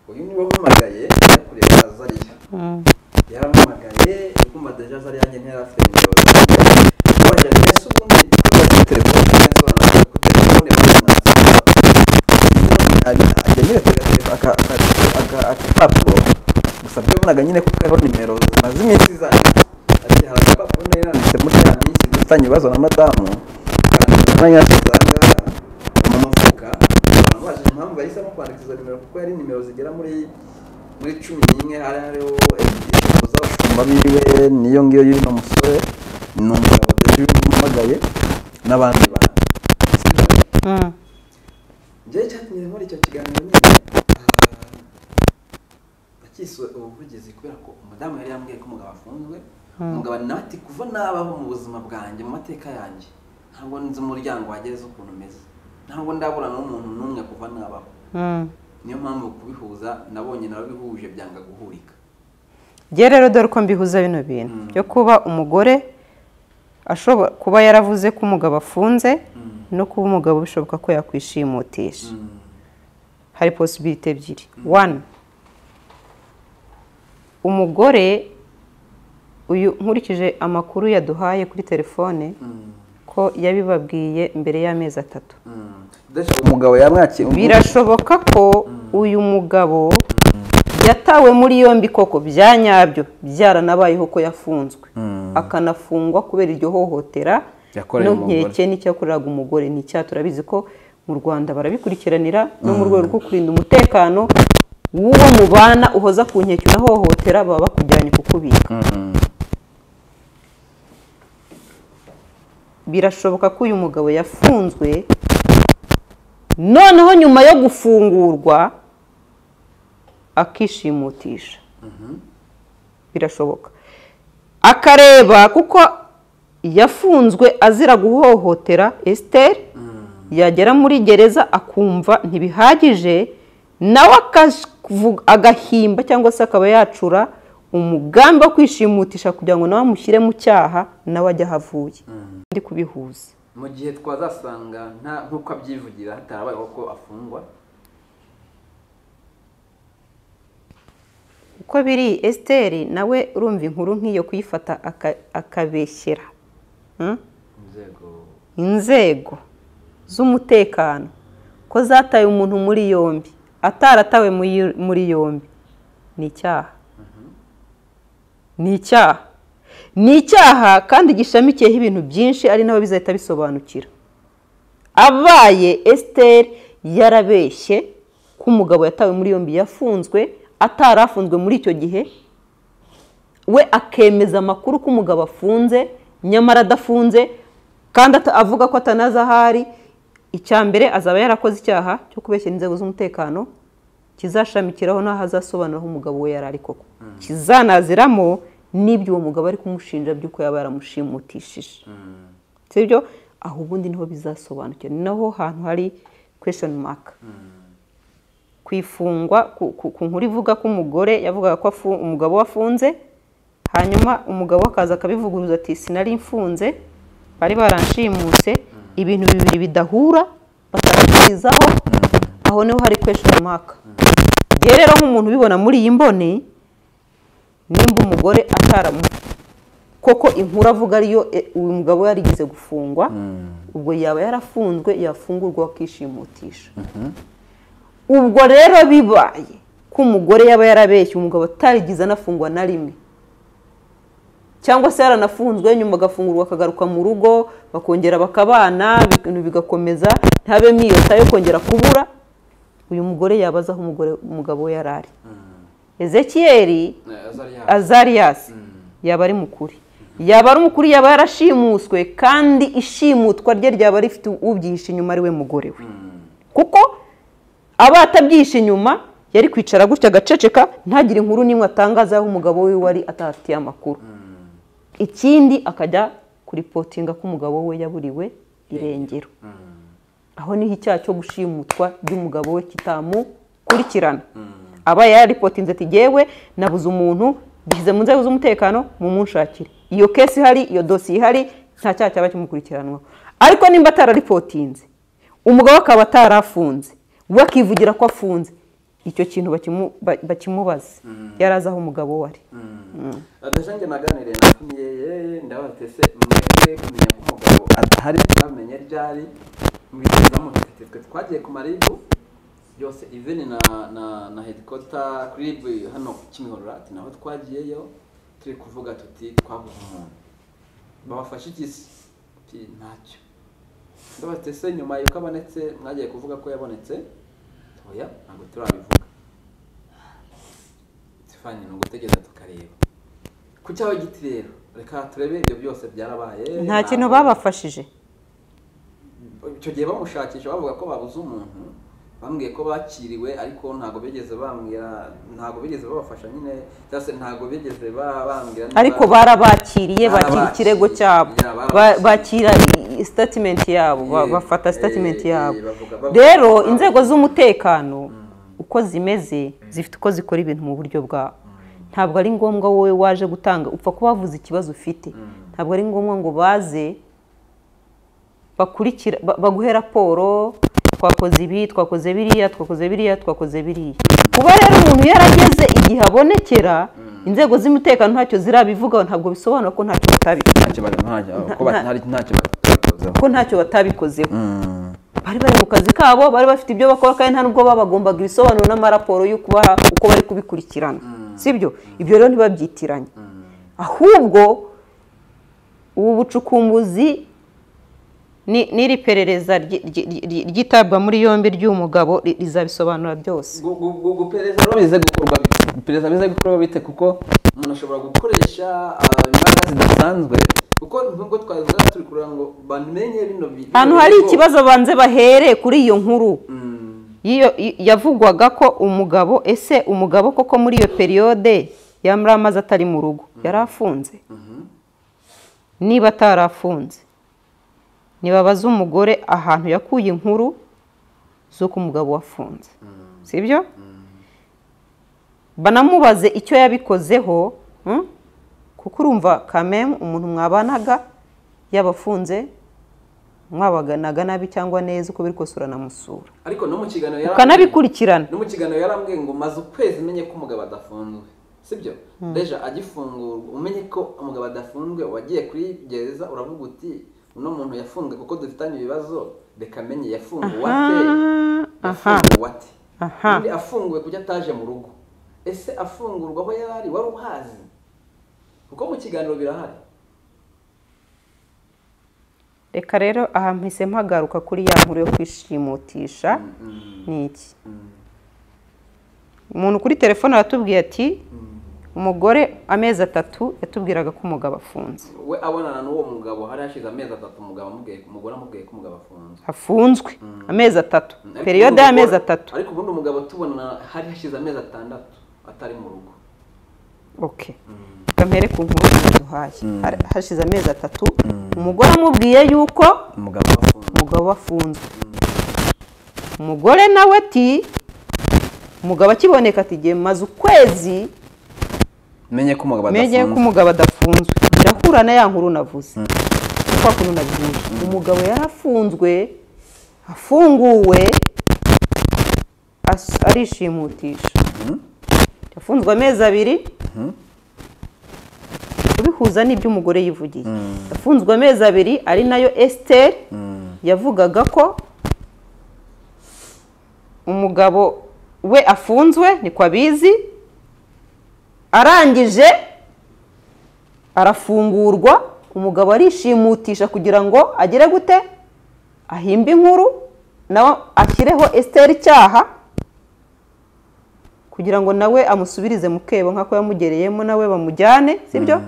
uyu niwe wampamagaye ajya kureba azariya yarampamagaye kumva deje azariya njye ntiyari afite nimero zanjye kubajya neza ubundi kubajya telefone nsobanura ko telefone agenewe agapapuro gusa byabonaga nyine ko kariho nimero zimaze iminsi zanjye ati hari agapapuro nari nanditse muri ya minsi dufitanye ibibazo na madamu umwanya wasanga mu mufuka nabajije impamvu yahisemo kwandika izo nimero kuko yari nimero zigera muri muri cumi n'imwe hari hariho ebyiri z'abashumba kumva biwe niyo ngiyo y'uno musore ni umugabo deje wamamagaye n'abandi bantu njyewe icyatumye muri icyo kiganiro nyine ah, nakisuwe ubuvugizi kubera ko umudamu yari yambwiye ko umugabo afunzwe umugabo nawe ati kuva nabaho mu buzima bwanjye mu mateka yanjye ntabwo nzi umuryango wagereza ukuntu umeze ntabwo ndaburana n'umuntu n'umwe kuva nabaho niyo mpamvu kubihuza nabonye nababihuje byanga guhurika njye rero dore uko mbihuza bino bintu byo kuba umugore ashobora kuba yaravuze ko umugabo afunze no kuba umugabo bishoboka ko yakwishimutisha hari posibiriti ebyiri wani umugore uyu nkurikije amakuru yaduhaye kuri telefone ko yabibabwiye mbere y'amezi atatu umugabo yamwakira birashoboka ko uyu mugabo yatawe muri yombi koko bya nyabyo byaranabayeho ko yafunzwe akanafungwa kubera iryo hohotera Yakoreye n'inkeke n'icyakoreraga umugore ni icyaha turabizi ko mu rwanda barabikurikiranira no mu rwego rwo kurinda umutekano w'uwo mubana uhoza ku nkeke unahohotera baba bakujyanye kukubika birashoboka ko uyu mugabo yafunzwe noneho nyuma yo gufungurwa akishimutisha birashoboka akareba kuko yafunzwe azira guhohotera esiteri yagera muri gereza akumva ntibihagije nawe akavu- agahimba cyangwa se akaba yacura umugambi wo kwishimutisha kugira ngo nawe amushyire mu cyaha nawe ajye aho avuye ndi kubihuza mu gihe twazasanga nta nk'uko abyivugira hatarabayeho ko afungwa uko biri esiteri nawe urumva inkuru nk'iyo kuyifata aka- akabeshyera Hmm? inzego inzego z'umutekano ko zataye umuntu muri yombi ataratawe muri- muri yombi ni icyaha ni icyaha ni icyaha kandi gishamikiyeho ibintu byinshi ari nabo bizahita bisobanukira abaye esiteri yarabeshye ko umugabo yatawe muri yombi yafunzwe atarafunzwe muri icyo gihe we akemeza amakuru ko umugabo afunze nyamara adafunze kandi ata- avuga ko atanazi ahari icya mbere azaba yarakoze icyaha cyo kubeshyira inzego z'umutekano kizashamikiraho n'aho azasobanuraho umugabo we yari ari koko kizanaziramo n'ibyo uwo mugabo ari kumushinja by'uko yaba yaramushimutishije sibyo aho ubundi niho bizasobanukira ni naho hantu hari kweshoni maka kwifungwa ku- ku ku nkuru ivuga ko umugore yavugaga ko afu- umugabo we afunze hanyuma umugabo we akaza akabivuguruza ati sinari mfunze bari baranshimuse ibintu bibiri bidahura batarabyizaho aho niho hari kweshoni maka rero rero nk'umuntu ubibona muri iyi mboni nimba umugore ataramu koko inkuru avuga ariyo e, uyu mugabo we yarigeze gufungwa ubwo yaba yarafunzwe yafungurwa akishimutisha ubwo rero bibaye ko umugore yaba yarabeshye umugabo atarigize anafungwa na rimwe cyangwa se yaranafunzwe nyuma agafungurwa akagaruka mu rugo bakongera bakabana ibintu bigakomeza ntabemo iyota yo kongera kubura uyu mugore yabaza aho umugore umugabo we yari ari ezekiyeri azariya azariyasi yaba ari mukuri yaba ari umukuri yaba yarashimuswe kandi ishimutwa rye ryaba rifite ubyihishe inyuma ari we mugore we kuko aba atabyihishe inyuma yari kwicara gutya agaceceka ntagire inkuru n'imwe atangaza aho umugabo we wari atahatiye amakuru ikindi akajya kuripotinga ko umugabo we yaburiwe irengero aho niho icyaha cyo gushimutwa ry'umugabo we kitamukurikirana aba yaripotinze ati jyewe nabuze umuntu dushyize mu nzego z'umutekano mumunshakire iyo kesi ihari iyo dosiye ihari nta cyaha cyaba kimukurikiranwa ariko nimba atararipotinze umugabo akaba atarafunze we akivugira ko afunze icyo kintu bakimu- ba- bakimubaze yari azi aho umugabo we ari adashanje naganiriye na kumiyeye ndabatese mwebwe kumenya ko umugabo adahari bamenya ryari mubitekerezo mufite twe twagiye ku maribu yose even na na na headquarter kuri rib hano ku kimihororo ati naho twagiyeyo turi kuvuga tuti twabuze umuntu babafashe igisi ati ntacyo ndabatese nyuma yuko abonetse mwagiye kuvuga ko yabonetse oya ntabwo turabivuga Stefani ni ugutegereza tukareba ku cyaho giti rero reka turebe ibyo byose byarabaye nta kintu Ntabwo- babafashije icyo gihe bamushakisha bavuga ko babuze umuntu bambwiye ko bakiriwe ariko ntabwo bigeze bambwira ntabwo bigeze babafasha nyine cyangwa se ntabwo bigeze ba- bambwira niba- ariko barabakiriye bakira Barabakiriye. ikirego cyabo Yeah, barabakiriye. Ba- bakira sitatimenti yabo ba- Eh, bafata eh, sitatimenti eh, yabo bavuga- bavuga- rero bavuga- inzego z'umutekano uko zimeze zifite uko zikora ibintu mu buryo bwabo ntabwo ari ngombwa wowe waje gutanga upfa kubavuza ikibazo ufite ntabwo ari ngombwa ngo baze bakurikira ba- baguhe raporo twakoze ibi twakoze biriya twakoze biriya twakoze biriya kuba rero umuntu yarageze igihe abonekera inzego z'umutekano ntacyo zirabivugaho ntabwo bisobanura ko ntacyo batabikoze ntacyo bari ntacyo nta- ko batari ntacyo batakozeho ko ntacyo batabikozeho Mm. bari bari mu kazi kabo bari bafite ibyo bakora kandi nta nubwo babagombaga ibisobanuro n'amaraporo y'uko ba- uko bari kubikurikirana sibyo ibyo rero ntibabyitiranye ahubwo ubu bucukumbuzi ni- n'iri perereza ryi- ryi- ryi- ryitabwa muri yombi ry'uyu mugabo ri- rizabisobanura byose Gu- gu- gu- guperereza rero bize gukorwa bite iperereza bize gukorwa bite kuko umuntu ashobora gukoresha ah, imbaraga zidasanzwe kuko nubwo twabivuga turi kureba ngo bamenye bino bintu ahantu hari ikibazo banze bahere kuri iyo nkuru y'iyo y- yavugwaga ko umugabo ese umugabo koko muri iyo periyode yamara amaze atari mu rugo yari afunze niba atarafunze ntibabaze umugore ahantu yakuye inkuru z'uko umugabo wafunze sibyo banamubaze icyo yabikozeho hmm? kuko urumva kamemu umuntu mwabanaga yabafunze mwabaganaga nabi cyangwa neza uko biri kose uranamusura ariko no mu kiganiro yari- ukanabikurikirana no mu kiganiro yarambwiye ngo maze ukwezi menye ko umugabo adafunzwe sibyo deja agifungurwa umenye ko umugabo adafunzwe wagiye kuri gereza uravuga uti uno muntu yafunzwe kuko dufitanye ibibazo reka menye yafunguwe ate aha. yafunguwe ate Aha. undi afunguwe kuko ataje mu rugo ese afungurwa aho yari ari wari uhazi kuko mu kiganiro birahari reka rero aha mpise mpagaruka kuri ya nkuru yo kwishimutisha ni iki umuntu kuri telefone aratubwiye ati umugore amezi atatu yatubwiraga ko umugabo afunze we abonana n'uwo mugabo hari hashize amezi atatu umugabo amubwiye umugore amubwiye ko umugabo afunzwe afunzwe amezi atatu Ariko periyode ubundi y'amezi umugore- atatu ariko ubundi umugabo tubona hari hashize amezi atandatu atari mu rugo ok kamere ku nkuru duhaye Hari- hashize amezi atatu umugore amubwiye yuko umugabo umugabo afunzwe umugore nawe ati umugabo akiboneka ati igihe maze ukwezi menye ko umugabo menye ko adafunzwe umugabo adafunzwe birahura na ya nkuru navuze ni kwa kuntu nabyinshi umugabo yarafunzwe afunguwe as- arishimutisha yafunzwe amezi abiri kubihuza n'iby'umugore yivugiye yafunzwe amezi abiri ari nayo esiteri yavugaga ko umugabo we afunzwe ni kwa bizi arangije arafungurwa umugabo arishimutisha kugira ngo agere gute ahimbe inkuru nawe ashyireho esiteri icyaha kugira ngo nawe amusubirize mu kebo nk'ako yamugereyemo nawe bamujyane sibyo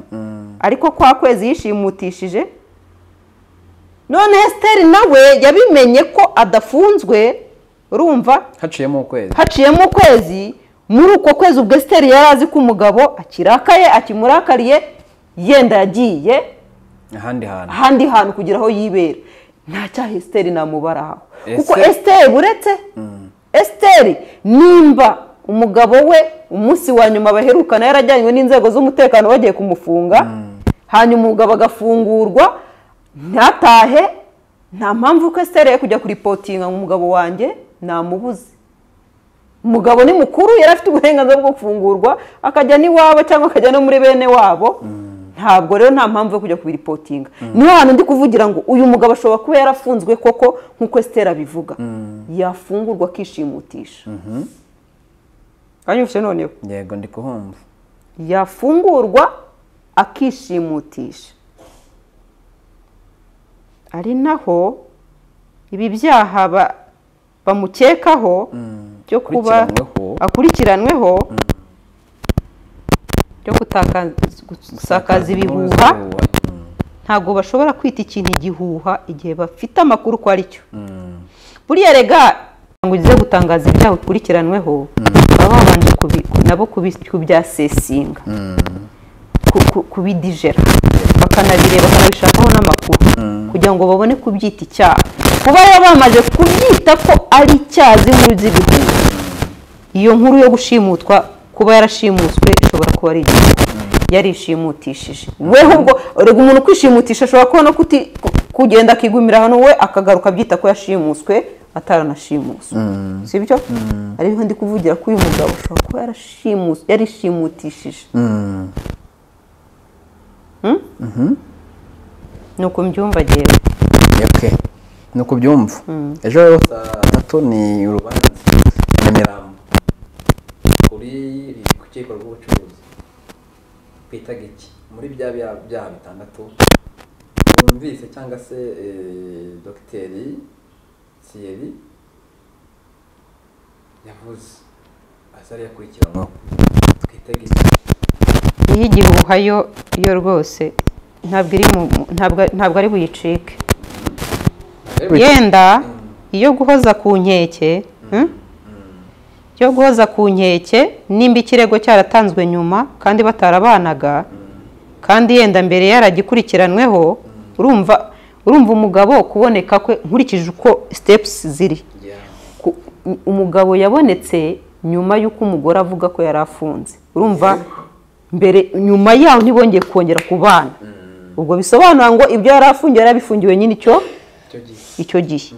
ariko kwa kwezi yishimutishije none esiteri nawe yabimenye ko adafunzwe urumva haciyemo ukwezi haciyemo ukwezi muri uko kwezi ubwo esiteri yari azi ko umugabo akirakaye akimurakariye yenda yagiye ahandi hantu ahandi hantu kugira aho yibera nta cyaha esiteri namubaraho kuko Ese- esiteri uretse esiteri nimba umugabo we umunsi wa nyuma baherukana yarajyanywe n'inzego z'umutekano bagiye kumufunga hanyuma umugabo agafungurwa ntatahe nta mpamvu ko estereye kujya kuripotinga ngo umugabo wanjye namubuze umugabo ni mukuru yari afite uburenganzira bwo gufungurwa akajya n'iwabo cyangwa akajya no muri bene wabo ntabwo rero nta mpamvu yo kujya kubiripotinga niho hantu ndi kuvugira ngo uyu mugabo ashobora kuba yarafunzwe koko nk'uko esitera abivuga yafungurwa akishimutisha uranyumvise noneho yego ndi kuhumva yafungurwa akishimutisha ari naho ibi byaha ba- bamukekaho byo kuba akurikiranweho. akurikiranweho byo gutaka- gusakaza ibihuha ntabwo bashobora kwita ikintu igihuha igihe bafite amakuru ko ari cyo buriya rega ngo ugize gutangaza ibyaha ukurikiranweho baba babanje kubi- nabo kubi- kubyasesinga ku- ku- kubidijera bakanabireba bakanabishakaho n'amakuru kugira ngo babone kubyita icyaha kuba rero bamaze kubyita ko ari icyaha z'inkuru z'ibihuha iyo nkuru yo gushimutwa kuba yarashimutswe ishobora kuba ari igihuha yarishimutishije weho ubwo erega umuntu ukwishimutisha ashobora kubona ko uti- ku- kugenda akigumira hano we akagaruka abyita ko yashimutswe ataranashimuswe si byo ariho ndi kuvugira ko uyu mugabo ashobora kuba yarashimutswe yarishimutishije Hmm? ni uko mbyumva jyewe ok ni uko ubyumva ejo rero saa tatu ni urubanza nyamirambo kuri ku rukiko rw'ubucuruzi twitaga iki muri bya bya- byaha bitandatu wumvise cyangwa se eh, dogiteri thierry yavuze azari yakurikiranweho twitega iki iyo igihuha yo yo rwose ntabwo iri mu mu- ntabwo- ntabwo ari buyicike yenda iyo guhoza ku nkeke hmm? yo guhoza ku nkeke nimba ikirego cyaratanzwe nyuma kandi batarabanaga kandi yenda mbere yaragikurikiranweho urumva urumva umugabo kuboneka kwe nkurikije uko stepusi ziri Yeah. ku- umugabo yabonetse nyuma y'uko umugore avuga ko yari afunze urumva mbere nyuma yaho ntibongeye kongera kubana ubwo bisobanura ngo ibyo yari afungiwe yari abifungiwe nyine icyo icyo gihe icyo gihe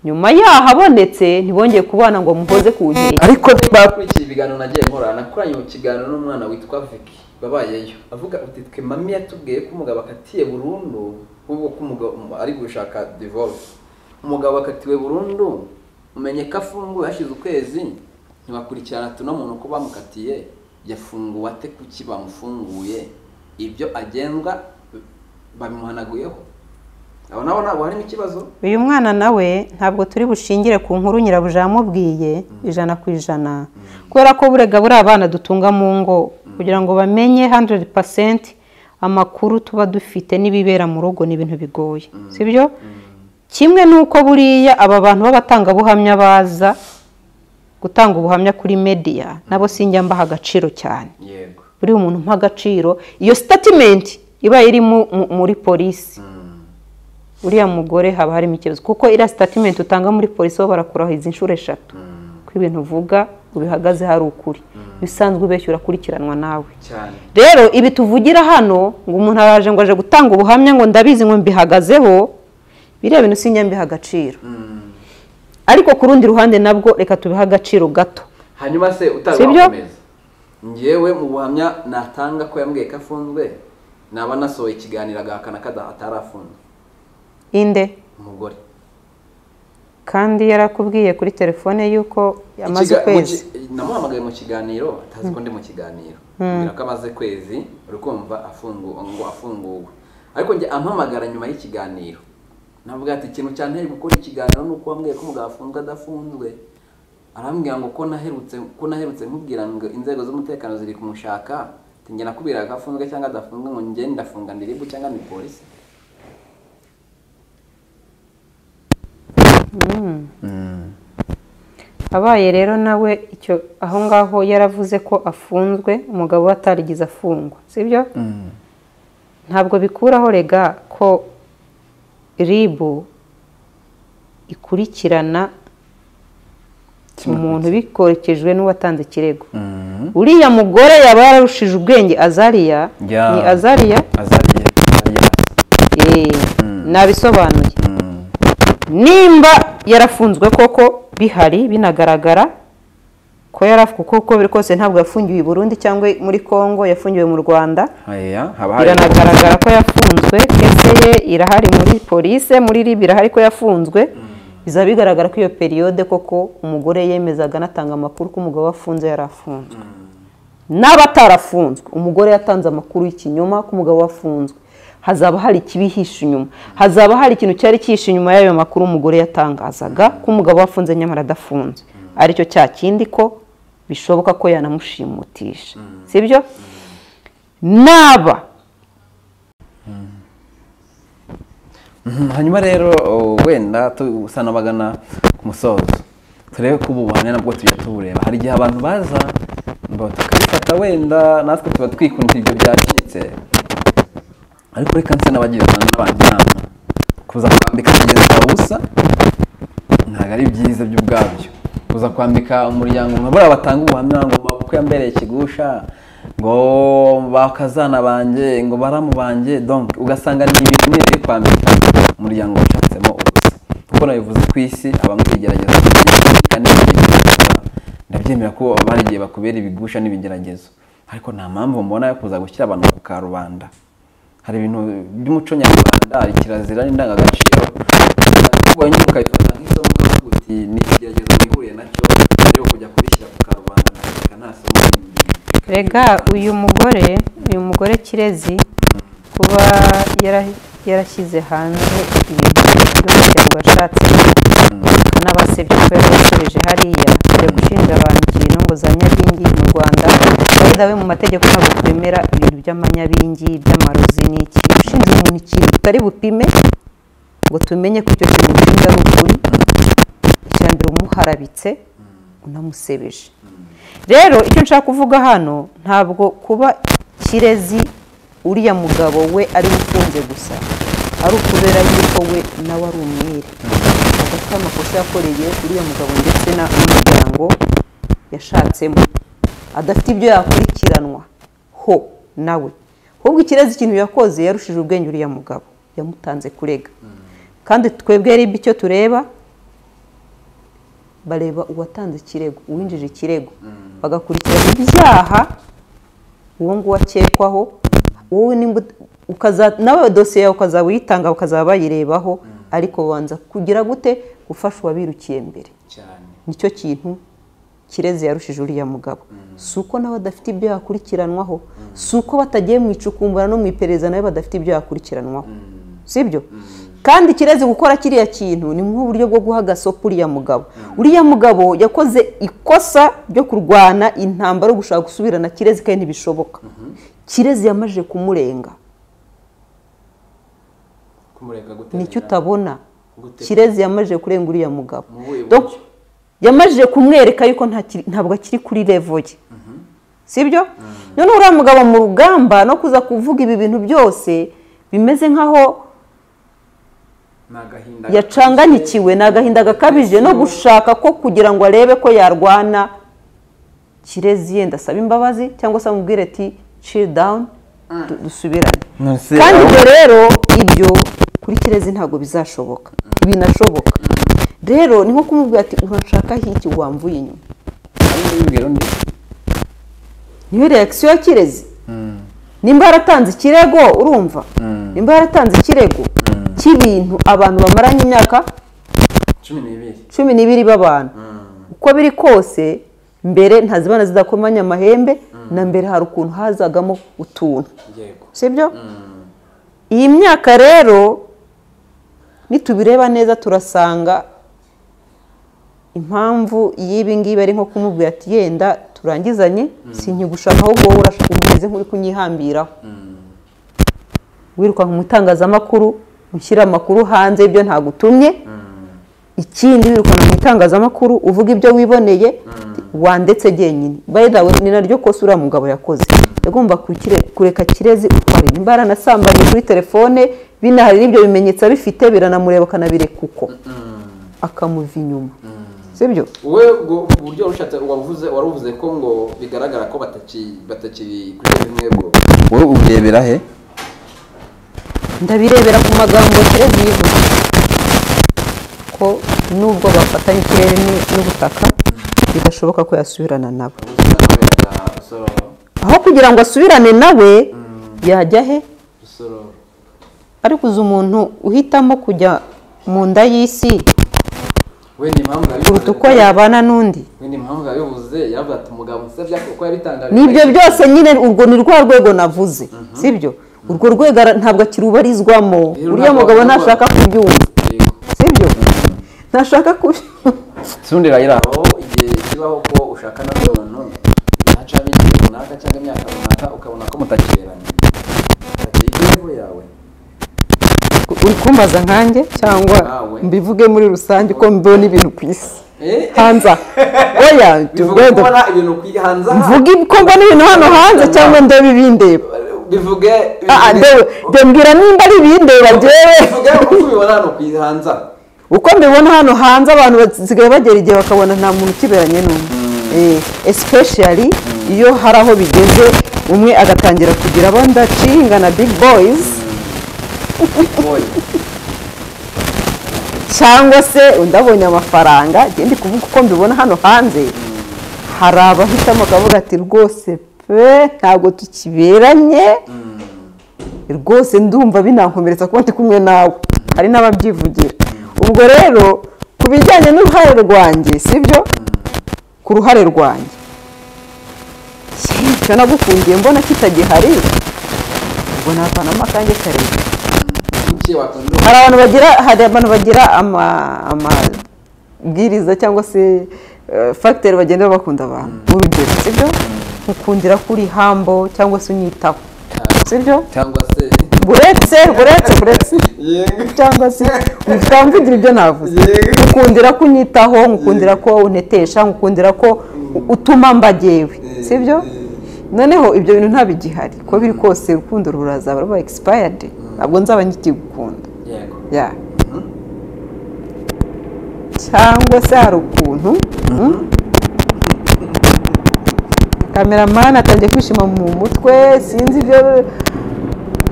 nyuma yaho abonetse ntibongeye kubana ngo muhoze ku nkeke ariko ba- bakurikiye ibiganiro nagiye nkora nakoranye mu kiganiro n'umwana witwa Vicky wabayeyo avuga uti twe mami yatubwiye ko umugabo akatiye burundu ahubwo ko umugabo ari gushaka divorce umugabo akatiwe burundu umenye ko afunguwe hashize ukwezi ntibakurikirana tuno muntu ko bamukatiye yafunguwe ate kuki bamufunguye ibyo agendwa babimuhanaguyeho aho nabo ntabwo harimo ikibazo uyu mwana nawe ntabwo turi bushingire ku nkuru nyirabuja yamubwiye ijana ku ijana kubera ko burega buriya abana dutunga mu ngo kugira ngo bamenye 100% amakuru tuba dufite n'ibibera mu rugo ni ibintu bigoye sibyo kimwe n'uko buriya aba bantu b'abatangabuhamya baza gutanga ubuhamya kuri media nabo sinjya mbaha agaciro cyane yego buriya umuntu mpa agaciro iyo sitatimenti iba iri mu- mu- muri polisi uriya mugore haba harimo ikibazo kuko iriya sitatimenti utanga muri polisi bo barakurahiza inshuro eshatu ko ibintu uvuga ubihagaze hari ukuri bisanzwe ubeshya urakurikiranwa nawe cyane rero ibi tuvugira hano ngo umuntu araje ngo aje gutanga ubuhamya ngo ndabizi ngo mbihagazeho biriya bintu sinjya mbiha agaciro ariko ku rundi ruhande nabwo reka tubihe agaciro gato hanyuma se utari Sibyo? wakomeza ngewe mu buhamya natanga ko yambwiye ko afunzwe naba nasohoye ikiganiro agahakana ko ada- atarafunzwe inde umugore kandi yarakubwiye kuri telefone yuko amaze Ikiga- mu ukwezi ki- namuhamagaye mu kiganiro atazi ko ndi mu kiganiro mbwira ko amaze kwezi uri kumva afungu- ngo afunguwe ariko njye ampamagara nyuma y'ikiganiro navuga ati ikintu cyanteye gukora ikiganiro ni uko wambwiye ko umugabo afunzwe adafunzwe arambwira ngo ko naherutse ko naherutse nkubwira ngo inzego z'umutekano ziri kumushaka ati njye nakubwira ko afunzwe cyangwa adafunzwe ngo njye ndafunga ndiribu cyangwa ni polisi abaye rero nawe icyo aho ngaho yaravuze ko afunzwe umugabo we atarigize afungwa sibyo ntabwo bikuraho rega ko ribu ikurikirana umuntu bikorekejwe n'uwatanze ikirego uriya mugore yaba yararushije ubwenge azariya Ya. ni azariya azariya Eh, nabisobanuye nimba yarafunzwe koko bihari binagaragara ko yarafu kuko uko biri kose ntabwo yafungiwe i burundi cyangwa muri kongo yafungiwe mu rwanda aya haba hari biranagaragara ko yafunzwe kese ye irahari muri polise muri rib irahari ko yafunzwe bizaba bigaragara ko iyo periyode koko umugore yemezaga anatanga amakuru ko umugabo we afunze yari afunzwe n'abatarafunzwe umugore yatanze amakuru y'ikinyoma ko umugabo we afunzwe hazaba hari ikibihishe inyuma hazaba hari ikintu cyari cyihishe inyuma y'ayo makuru umugore yatangazaga ko umugabo we afunze nyamara adafunze aricyo cya kindi ko bishoboka ko yanamushimutisha sibyo naba Mhm, hanyuma rero o, wenda tubusana bagana ku musozo turebe ko ubu buhamya nabwo tujya tubureba hari igihe abantu baza ngo tukabifata wenda natwe tuba twikundira ibyo byacitse ariko reka nse n'abagira abantu n'abantu inama kuza kwambika mugenzi wawe ubusa ntabwo ari byiza byo ubwabyo kuza kwambika umuryango nka buriya batanga ubuhamya ngo mbabuko yambereye ikigusha ngo bakazana banjye ngo baramu banjye donc ugasanga ni ibintu nyine biri kwambika umuryango washatsemo ubusa kuko nabivuze ku isi abamwe bigerageza kandi ndabyemera ko bari igihe bakubera ibigusha n'ibigeragezo ariko nta mpamvu mbona yo kuza gushyira abantu ku karubanda hari ibintu by'umuco nyarwanda hari kirazira n'indangagaciro ubonye ukabifata nk'isomo ukavuga uti ni ikigeragezo wihuriye nacyo mbere yo kujya kubishyira ku karubanda nta nta somo ry'ingenzi." rega uyu mugore uyu mugore kirezi kuba yara- yarashyize hanze ibintu by'umuryango yashatse n'abasebya ko yabakoreje hariya yo gushinja abantu ikintu ngo za nyabingi mu rwanda bayidawe mu mategeko ntabwo twemera ibintu by'amanyabingi by'amarozi n'iki ushinja umuntu ikintu tutari bupime ngo tumenye ko icyo kintu ushinja ari ukuri icya mbere umuharabitse unamusebeje rero icyo nshaka kuvuga hano ntabwo kuba kirezi uriya mugabo we ari ufunze gusa ari ukubera yuko we nawe ari umwere hagati y'amakosa yakoreye uriya mugabo ndetse na- n'umuryango yashatsemo adafite ibyo yakurikiranwa ho nawe ahubwo ikirezi ikintu yakoze yarushije ubwenge uriya mugabo yamutanze kurega kandi twebwe rib icyo tureba bareba uwatanze ikirego uwinjije ikirego bagakurikirana ibyaha uwo nguwo akekwaho wowe nimba ut- ukaza- nawe dosiye yawe ukazaba uyitanga ukazaba bayirebaho ariko babanza kugira gute gufasha uwabirukiye mbere nicyo kintu kirezi yarushije uriya mugabo si uko nawe adafite ibyo yakurikiranwaho si uko batagiye mu icukumbura no mu iperereza nawe badafite ibyo yakurikiranwaho sibyo kandi kirezi gukora kiriya kintu ni nk'uburyo bwo guha agasopo uriya mugabo uriya mugabo yakoze ikosa ryo kurwana intambara yo gushaka gusubirana kirezi kandi ntibishoboka kirezi yamajije kumurenga kumureka gute nicyo utabona Gute? kirezi yamajije kurenga uriya mugabo Mu buhe Donc, buryo? yamajije kumwereka yuko nta kiri- ntabwo akiri kuri levo ye sibyo noneho uriya mugabo mu rugamba no kuza kuvuga ibi bintu byose bimeze nk'aho ni agahinda yacanganikiwe ni agahinda gakabije no gushaka ko kugira ngo arebe ko yarwana kirezi yenda asaba imbabazi cyangwa se amubwire ati chill down du- dusubirane Nonese kandi aho- ibyo rero ibyo kuri kirezi ntabwo bizashoboka binashoboka rero ni nko kumubwira ati uranshaka hiki wamvuye inyuma Hari n'ubibwira undi niyo reakisiyo ya kirezi nimba yaratanze ikirego urumva nimba yaratanze ikirego cy'ibintu abantu bamaranye imyaka cumi n'ibiri cumi n'ibiri b'abantu uko biri kose mbere ntazibana zidakomanya amahembe na mbere hari ukuntu hazagamo utuntu yego sibyo iyi myaka rero nitubireba neza turasanga impamvu y'ibi ngibi ari nko kumubwira ati yenda turangizanye sinkigushaka ahubwo wowe urashaka umeze nk'uri kunyihambiraho wiruka mu itangazamakuru ushyira amakuru hanze ibyo ntagutumye ikindi wirukana mu itangazamakuru uvuga ibyo wiboneye wandetse jyenyine bayidawe ni naryo kosa uriya mugabo yakoze yagomba kukire- kureka kirezi utwara inda. nimba yaranasambanye kuri telefone binahari n'ibyo bimenyetso abifite biranamureba akanabirekwa uko akamuva inyuma sibyo wowe ubwo buryo warushatse wavuze waruvuze ko ngo bigaragara ko bataki- batakiri kuri bimwe bwo wowe urebera he ndabirebera ku magambo kirezi bivuze ko nubwo bafatanye ikirere ni- n'ubutaka bidashoboka ko yasubirana nabo ubuzima nawe na rusororo aho kugira ngo asubirane nawe yajya he rusororo ariko uzi umuntu uhitamo kujya mu nda y'isi wenda impamvu kuruta uko yabivuze yabana n'undi wenda impamvu yabivuze yaravuze ati umugabo nsabya kuko yabitangaje nibyo byose nyine urwo ni rwa rwego navuze sibyo urwo rwego ara- ntabwo akirubarizwamo Rero uriya ntabwo mugabo wabivuga. ntashaka kubyumva sibyo ntashaka kubyumva sundi rayira aho igihe kibaho ko ushakana n'umuntu hacamo igihe runaka cyangwa imyaka runaka ukabona ko mutakereranye ati ibyo yawe uri kumbaza nkanjye cyangwa Nawe. mbivuge muri rusange ko mbona ibintu ku isi Eh? hanze aha. oya bivuga tubedo kubona ibintu ku hanze aha mvuge ko mbona ibintu hano hanze cyangwa ndebe ibindeba bivuge Ah, ah, ndewe- ndembwira nimba ari ibindeba byewe bivuge uko ubibona hano ku hanze aha uko mbibona hano hanze abantu basigaye bagera igihe bakabona nta muntu ukiberanye n'umwe Eh, especially iyo hari aho bigeze umwe agatangira kugira abo ndacinga na big boys boy cyangwa se undi abonye amafaranga njye ndi kuvuga uko mbibona hano hanze hari abahitamo akavuga ati rwose pe ntabwo tukiberanye rwose ndumva binankomeretsa kuba ndi kumwe nawe hari n'ababyivugira ubwo rero ku bijyanye n'uruhare rwanjye sibyo ku ruhare rwanjye icyo nagukundiye mbona kitagihari ubwo navanamo akanjye karere iki wakunda hari abantu bagira hari abantu bagira ama- amabwiriza cyangwa se eh, fagiteri bagenda bakunda abantu urugero sibyo ukundira kuri hambo cyangwa se unyitaho sibyo cyangwa se buretse buretse buretse yego cyangwa se utamvugira ibyo navuze Yego. ukundira ko unyitaho nkukundira ko unetesha nkukundira ko u- utuma mbagewe sibyo noneho ibyo bintu ntabigihari uko biri kose urukundo rurazaba ruba egisipayadi ntabwo nzaba nkikigukunda yego ya cyangwa se hari ukuntu kameramani atangiye kwishima mu mutwe sinzi ibyo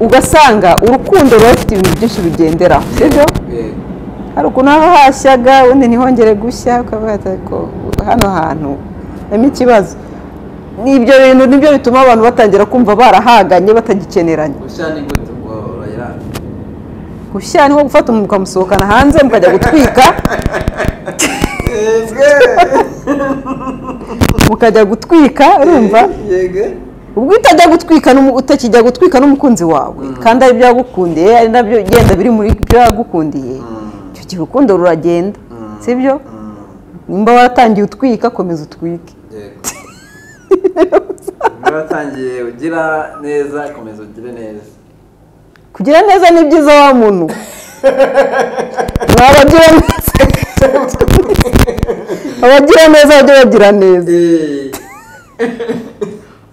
ugasanga urukundo ruba rufite ibintu byinshi bigenderaho sibyo yego hari ukuntu haba hashyaga ubundi ntihongere gushya ukavuga ati ariko hano hantu harimo ikibazo ni ibyo bintu nibyo bituma abantu batangira kumva barahaganye batagikeneranye gushya ni gute ngo urayiranga gushya ni nko gufata umuntu ukamusohokana hanze mukajya gutwika mukajya gutwika urumva yego ubwo utajya gutwika n'umu- utakijya gutwika n'umukunzi wawe kandi ari ibyo yagukundiye ari nabyo genda biri muri byo yagukundiye icyo gihe urukundo ruragenda sibyo nimba waratangiye utwika komeza utwike yego niba watangiye ugira neza komeza ugire neza kugira neza ni byiza wa muntu waba ugira neza abagira neza bajye bagira neza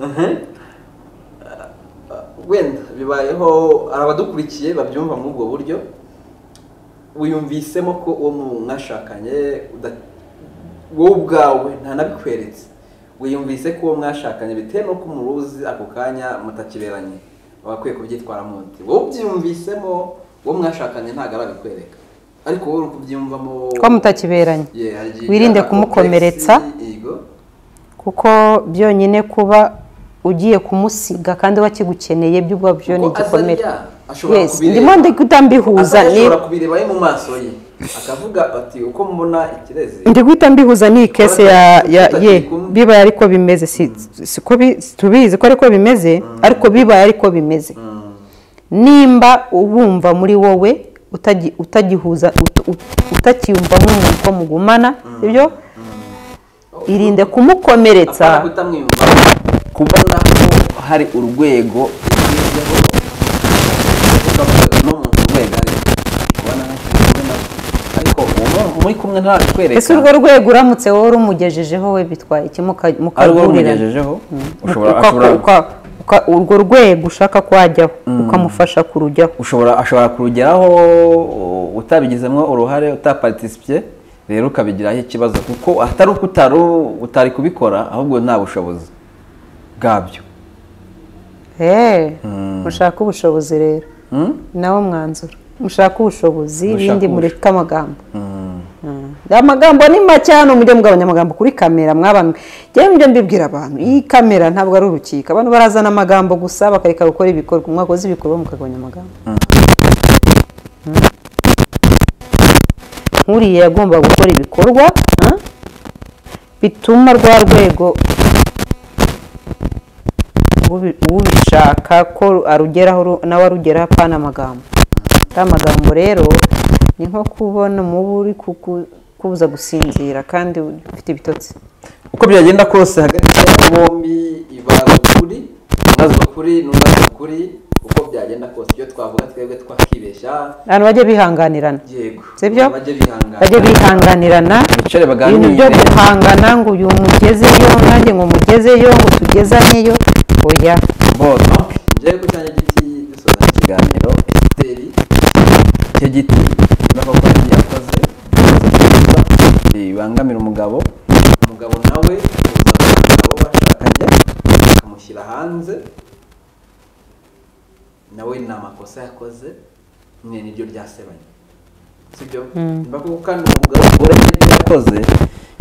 Eh. Mhm. wenda bibayeho hari abadukurikiye babyumva muri ubwo buryo wiyumvisemo ko uwo mwashakanye uda- wowe ubwawe ntanabikweretse wiyumvise ko uwo mwashakanye bitewe n'uko umuruzi ako kanya mutakiberanye wagakwiye kubyitwaramo uti wowe ubyiyumvisemo uwo mwashakanye ntabwo arabikwereka ariko wowe uri kubyiyumvamo ko mutakiberanye Yeah, hari- wirinde hari kumukomeretsa. complexe, yego. kuko byonyine kuba ugiye kumusiga kandi wakigukeneye byo ubwabyo byo ni Kuko igikomere azajya ashobora Yes, kubireba. ndimo ndi guhita mbihuza Azajya ni ashobora kubireba ari mu maso ye akavuga ati uko mbona ikirezi ndi guhita mbihuza ni kese ya ya ye bibaye ariko bimeze si si ko bi- tubizi ko ariko bimeze ariko bibaye ariko bimeze nimba ubumva muri wowe utagi- utagihuza ut- ut- utakiyumva nk'umuntu ko mugumana ibyo irinde kumukomeretsa apana kutamwiyumva kubona ko hari urwego yigezeho ukavuga n'umuntu urwego ari kubona kubona ariko ubu muri kumwe ntabikwereka ese urwo rwego uramutse wowe urumugejejeho we bitwaye iki muka- ari rwo mukagurirana rugejejeho ushobora Uka- ashobora uka- uka- urwo rwego ushaka kwajyaho ukamufasha kurujyaho ushobora ashobora kurugeraho utabigizemo uruhare utaparitisipiye rero ukabigiraho ikibazo kuko atari uko utari utari kubikora ahubwo nta bushobozi bwabyo eee mushaka ubushobozi rero nawo mwanzuro mushaka ubushobozi Mushaka ibindi ubusho- mureke amagambo Mm. amagambo ni make hano mujye mugabanya amagambo kuri kamera mwabantu njyewe mujye mbibwira abantu iyi kamera ntabwo ari urukiko abantu barazana amagambo gusa bakareka gukora ibikorwa mwakoze ibikorwa mukagabanya amagambo Mm. nk'uriya yagomba gukora ibikorwa ah, bituma rwa rwego ubi- ubishaka ko arugeraho ru- nawe arugeraho apana amagambo aya magambo rero ni nko kubona umubu uri kuku- kubuza gusinzira kandi ufite ibitotsi uko byagenda kose hagati hagati ya bombi ibaza ukuri ibaza ukuri n'ubaza ukuri uko byagenda kose ibyo twavuga twebwe twakibeshya abantu bajye bihanganirana yego sibyo bajye bihangana bajye bihanganirana bicare ibintu byo baganire guhangana ngo uyu mugezeyo nanjye ngo mugezeyo ngo tugezaneyo oya bose njyewe ku cyanjye giti dusoza ikiganiro esiteri icyo giti n'abakozi yakoze neza, bibangamira umugabo umugabo nawe kuzana umugabo bashakanye akamushyira hanze nawe ni amakosa yakoze mwe niryo ryasebanye sibyo niba koko kandi umugabo ugura ibyo yakoze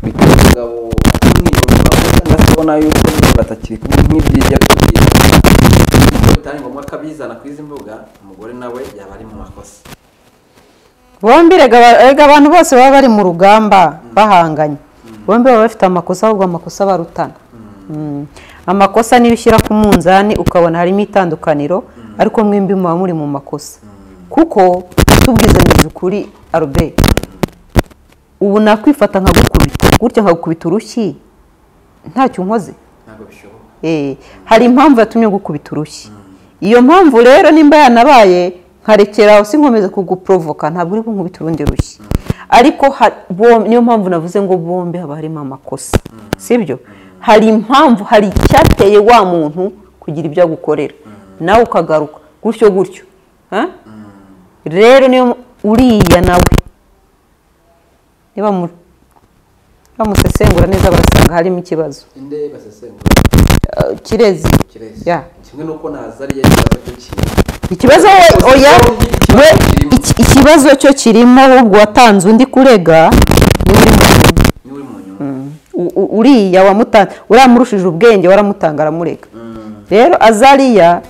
bituma umugabo amwiyumva cyangwa se ubona yuko batakiri kumwe nk'ibyiza kugira iyo bitari ngombwa ko abizana ku izi mbuga umugore nawe yaba ari mu makosa bombi rega aba- rega abantu bose baba bari mu rugamba bahanganye bombi baba bafite amakosa ahubwo amakosa barutana Mm. amakosa niba ushyira ku munzani ukabona harimo itandukaniro ariko mwembi muba muri mu makosa kuko tubwizanyije ukuri aroberi ubu nakwifata nkagukubita gutya nkagukubita urushyi ntacyo unkoze ntabwo bishoboka Eh, hari impamvu yatumye gukubita urushyi iyo mpamvu rero nimba yanabaye nkarekeraho si nkomeza kuguprovoka ntabwo uri bunkubita urundi rushyi ariko ha- bom- niyo mpamvu navuze ngo bombi haba harimo amakosa sibyo hari impamvu hari icyateye wa muntu kugira ibyo agukorera nawe ukagaruka gutyo gutyo Ha? rero niyo mu- uriya nawe niba mu- bamusesengura neza barasanga harimo ikibazo inde basesengura Eh, kirezi kirezi Ya. kimwe n'uko nazariye ikibazo cyo kintu ikibazo we- oya we iki- ikibazo cyo kirimo ahubwo watanze undi kurega niwe uri mu nyuma. niwe uri mu nyuma U- u- uriya wamutanze uramurushije ubwenge waramutanga aramurega rero azariya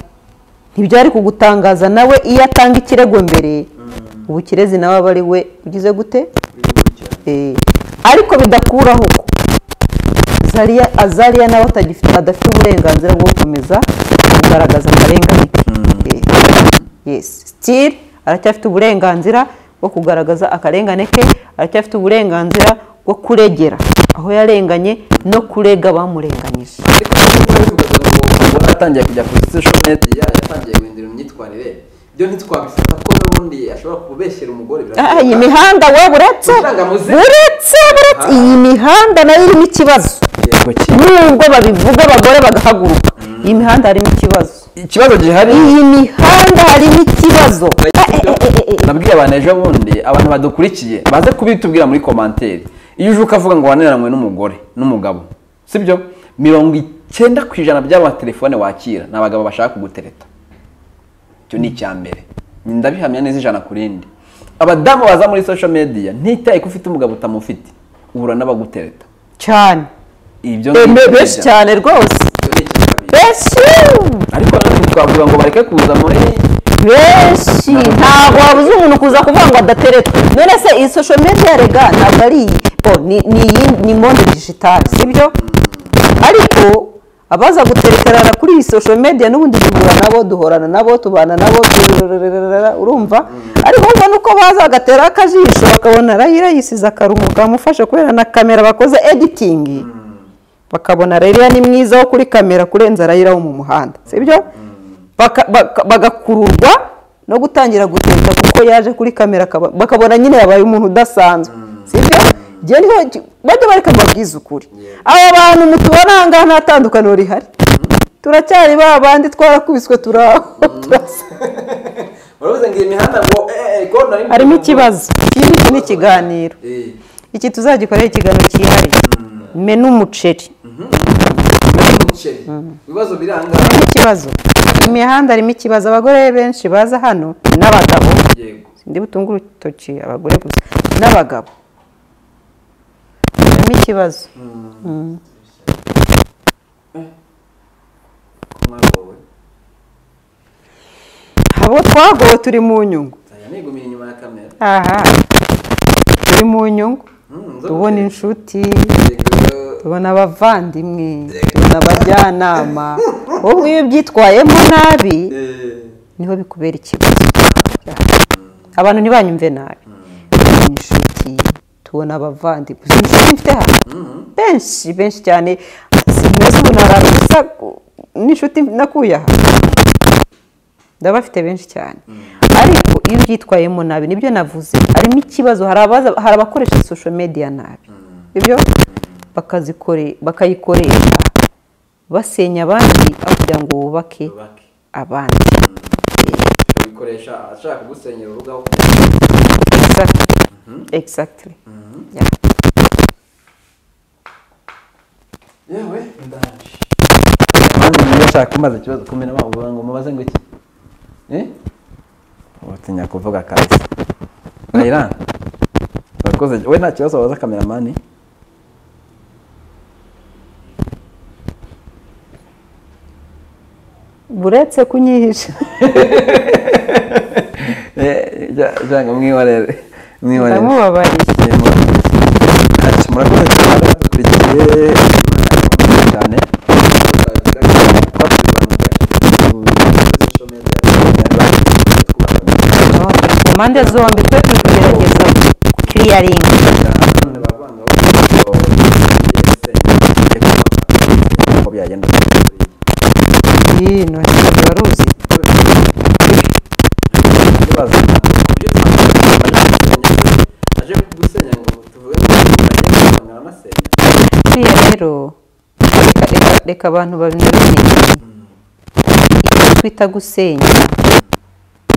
ntibyari kugutangaza nawe iyo atanga ikirego mbere ubu kirezi nawe aba ari we ugize gute uri gukurikirana Eh, ariko bidakuraho ko Zariya azariya nawe atagifite adafite uburenganzira bwo gukomeza kugaragaza amarenganyo Eh, yes still aracyafite uburenganzira bwo kugaragaza akarengane ke aracyafite uburenganzira bwo kuregera aho yarenganye no kurega abamurenganyije ariko niba bivugaga ngo umugore atangiye kujya kuri social media ya yatangiye guhindura imyitwarire byo ntitwabifata ko n'ubundi ashobora kubeshyera umugore Ah, iyi mihanda we buretse Kugira ngo muzi- buretse buretse iyi mihanda nayo irimo ikibazo yego ki nubwo babivuga abagore bagahaguruka iyi mihanda harimo ikibazo ikibazo gihari iyi mihanda harimo ikibazo nabwiye abantu ejo bundi abantu badukurikiye baze kubitubwira muri komantere iyo uje ukavuga ngo wananiranywe n'umugore n'umugabo sibyo mirongo icyenda ku ijana by'amatelefone wakira ni abagabo bashaka kugutereta icyo ni icya mbere ndabihamya neza ijana ku rindi abadamu baza muri social media ntitaye ko ufite umugabo utamufite uhura n'abagutereta cyane ibyo Eh, ni be- benshi ibyaha. cyane rwose benshi ariko natwe twavuga ngo bareke kuza muri benshi ntabwo wabuze umuntu kuza kuvuga ngo adatereta none se iyi social media rega ntabwo ari iyi bo ni ni iyi- ni monde digitale sibyo ariko abaza gutereterana kuri iyi social media n'ubundi duhura nabo duhorana nabo tubana nabo turururururururura, urumva ariko urumva nuko baza bagatera akajisho bakabona arayira yisize akarumu kamufashe kubera na kamera bakoze editing bakabona rero ni mwiza wo kuri kamera kurenza arayira wo mu muhanda sibyo Baka- baka- bagakururwa no gutangira guteka kuko yaje kuri kamera akaba- bakabona nyine yabaye umuntu udasanzwe sibyo igihe niho ki- bajya bareka babwize ukuri aba bantu mutubona aha ngaha nta tandukaniro rihari turacyari ba bandi twarakubiswe turaho turasa waravuze ngo iyi mihanda ngo eh, eh, ko nari- harimo ikibazo iki ngiki ni ikiganiro Eh, iki tuzagikorera ikiganiro cyihariye menu umuceri umuceri ibibazo biranga harimo ikibazo mu mihanda harimo ikibazo abagore benshi baza hano n'abagabo yego ndi butunge urutoki abagore gusa n'abagabo harimo ikibazo mwagowe abo twagowe turi mu nyungu aya nigumira inyuma ya kamera aha turi mu nyungu tubona inshuti tubona abavandimwe tubona abajyanama wowe iyo ubyitwayemo nabi niho bikubera ikibazo abantu ntibanyumve nabi tubona inshuti tubona abavandimwe uzi inshuti mfite hano benshi benshi cyane sinzi ubu narabe gusa n'inshuti nakuye aha ndabafite benshi cyane ariko iyo ubyitwayemo nabi nibyo navuze harimo ikibazo hari abaza- hari abakoresha social media nabi ibyo bakazikore- bakayikoresha basenya abandi aho kugira ngo bubake bake. abandi bikoresha ashaka kugusenyera urubuga aho Exactly. Exactly. Yeah. yewe ndanje mani niba ushaka kumbaza ikibazo kumena bavuga ngo mubaze ngo iki eh utinya kuvuga akazi rayira urakoze we nta kibazo wabaza kameramani buretse kunyihisha Eh, ja- janga mwibarere mwibarere ndamubabariye ati murakoze cyane dukurikiye cyane mu mpande zombi twe turi kugerageza kiriyaringa uko byagenda hino hejuru uruzi ikibazo aje kugusenya ngo tuvuge ko aragenda aranasenya buriya rero reka- reka- reka abantu babimenye icyo twita gusenya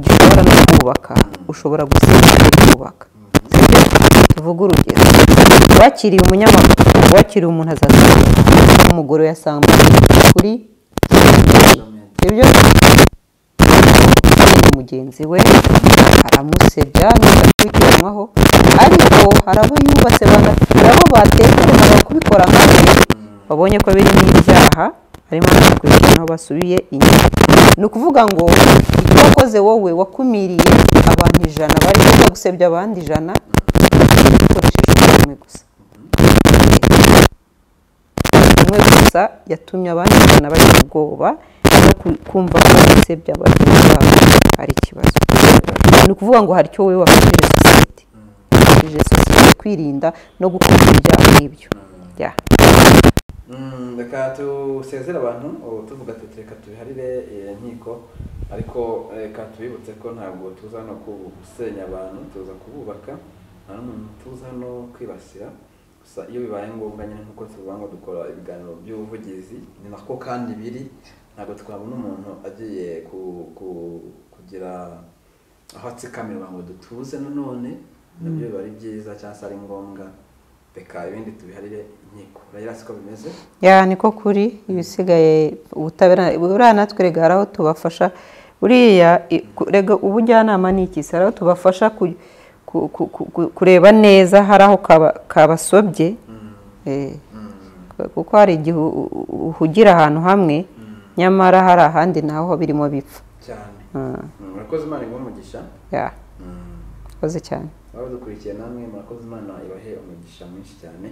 gishobora no kubaka ushobora gusenya ukubaka sibyo tuvuge urugero wakiriye umunyamakuru wakiriye umuntu azazana umugore yasambuye kuri ibyo mugenzi we aramusebya neza kubikiranywaho ariko hari abo yubatse bana- hari abo batekerezaga kubikora nkawe babonye ko birimo ibyaha harimo abakurikiranaho basubiye inyuma ni ukuvuga ngo icyo wakoze wowe wakumiriye abantu ijana bari kuza gusebya abandi ijana ukoresheje umwe gusa umwe gusa yatumye abandi ijana bagira ubwoba no ku- kumva ko gusebya bagenzi babo ari ikibazo ni ukuvuga ngo hari icyo wowe wafashije sosiyete wafashije sosiyete kwirinda no gukora ibyaha nk'ibyo Yeah. Mm, reka dusezere abantu ubu tuvuga tuti reka tubiharire eh, inkiko ariko reka tubibutse ko ntabwo tuza hano ku- gusenya abantu tuza kububaka nta n'umuntu tuza hano kwibasira gusa iyo bibaye ngombwa nyine nk'uko tuvuga ngo dukora ibiganiro by'ubuvugizi ni nako kandi biri ntabwo twabona umuntu agiye ku- ku- kugira aho atsikamirwa ngo dutuze nanone nabyo biba ari byiza cyangwa se ari ngombwa reka ibindi tubiharire inkiko urayira siko bimeze ya niko kuri ibisigaye ubutabera buriya natwe rega hari aho tubafasha buriya i- ku- rega ubujyanama ni iki se hari aho tubafasha ku- ku- ku- ku- kureba neza hari aho kaba- kabasobye Eh, kuko hari igihe u- u- u- uhugira ahantu hamwe nyamara hari ahandi naho birimo bipfa cyane Mm, Mm, murakoze imana iguhe umugisha ya koze cyane waba dukurikiye namwe murakoze imana ibahe umugisha mwinshi cyane